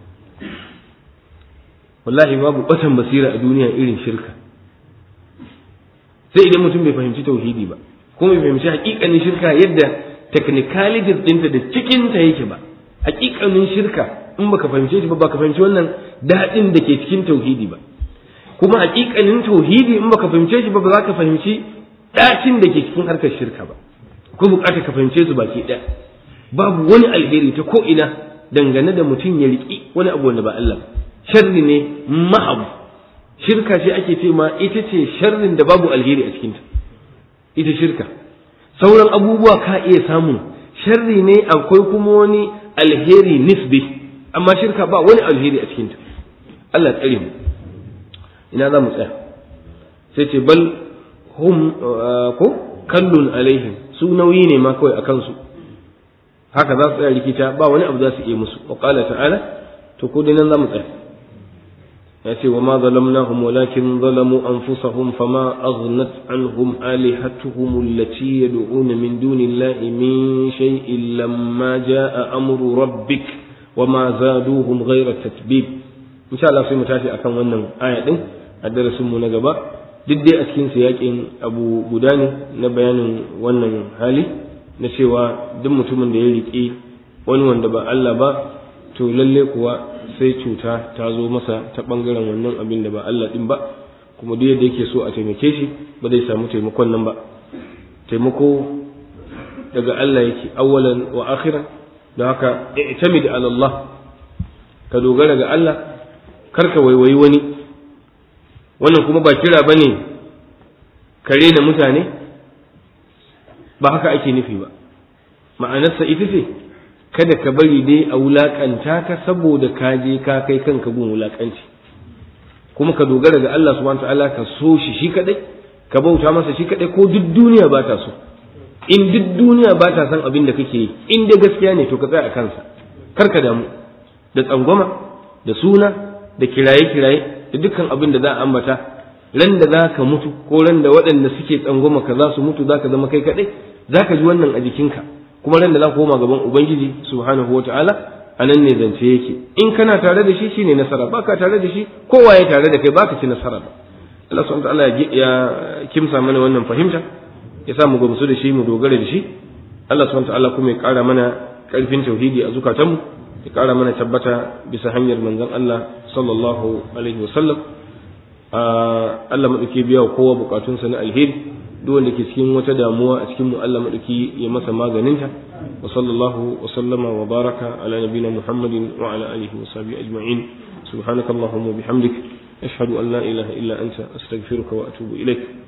wallahi babu batan basira a duniya irin shirka sai idan mutum bai fahimci tauhidi ba kuma bai fahimci hakikanin shirka yadda technicalities ɗinta da cikinta yake ba hakikanin shirka in baka fahimce shi ba baka fahimci wannan daɗin da ke cikin tauhidi ba kuma hakikanin tauhidi in baka fahimce shi ba ba za ka fahimci ɗacin da ke cikin harkar shirka ba ko bukatar ka fahimce su baki ɗaya babu wani alheri ta ko ina dangane da mutum ya riƙi wani abu wanda ba Allah ba sharri ne ma'abu shirka ce ake ce ma ita ce sharrin da babu alheri a cikinta ita shirka sauran abubuwa ka iya samun sharri ne akwai kuma wani alheri nisbi amma shirka ba wani alheri a cikinta Allah tsare mu ina za mu tsaya sai ce bal hum ko kallun alaihim su nauyi ne ma kawai a kansu haka za su tsaya rikita ba wani abu za su iya musu wa qala ta'ala to ko dai nan za mu tsaya ya ce wa ma zalamnahum walakin zalamu anfusahum fama aghnat anhum alihatuhum allati yad'una min dunillahi min shay'in lamma jaa amru rabbik wa ma zaduhum ghayra tatbib insha Allah sai mu tashi akan wannan aya din a darasin mu na gaba duk dai a cikin yakin abu guda ne na bayanin wannan hali na cewa duk mutumin da ya riƙe wani wanda ba Allah ba to lalle kuwa sai cuta ta zo masa ta bangaren wannan abin da ba Allah din ba kuma duk yadda yake so a taimake shi ba zai samu taimakon nan ba taimako daga Allah yake awwalan wa akhiran don haka i'tamid ala Allah ka dogara ga Allah kar ka waiwayi wani wannan kuma ba kira bane ka rena mutane ba haka ake nufi ba ma'anarsa ita ce kada ka bari dai a wulakanta ka saboda ka je ka kai kanka gun wulakanci kuma ka dogara ga Allah subhanahu ta'ala ka so shi shi kadai ka bauta masa shi kadai ko duk duniya ba ta so in duk duniya ba ta san abin da kake yi in dai gaskiya ne to ka tsaya a kansa kar ka damu da tsangwama da suna da kiraye-kiraye da dukkan abin da za a ambata ran da za ka mutu ko ran da waɗanda suke tsangwama ka za su mutu za ka zama kai kaɗai za ka ji wannan a jikinka kuma ran da za ka koma gaban ubangiji subhanahu wa ta'ala a nan ne zance yake in kana tare da shi shine nasara baka tare da shi kowa ya tare da kai baka ci nasara ba Allah subhanahu wa ta'ala ya kimsa mana wannan fahimta ya sa mu gamsu da shi mu dogara da shi Allah subhanahu wa ta'ala kuma ya ƙara mana ƙarfin tauhidi a zukatanmu ya ƙara mana tabbata bisa hanyar manzon Allah sallallahu alaihi wasallam Allah maɗauki biya wa kowa bukatunsa na alheri duk wanda ke cikin wata damuwa a cikin mu Allah maɗauki ya masa maganinta wa sallallahu wa sallama wa baraka ala nabina Muhammadin wa ala alihi wa sahbihi ajma'in subhanakallahumma wa bihamdik ashhadu an la ilaha illa anta astaghfiruka wa atubu ilaik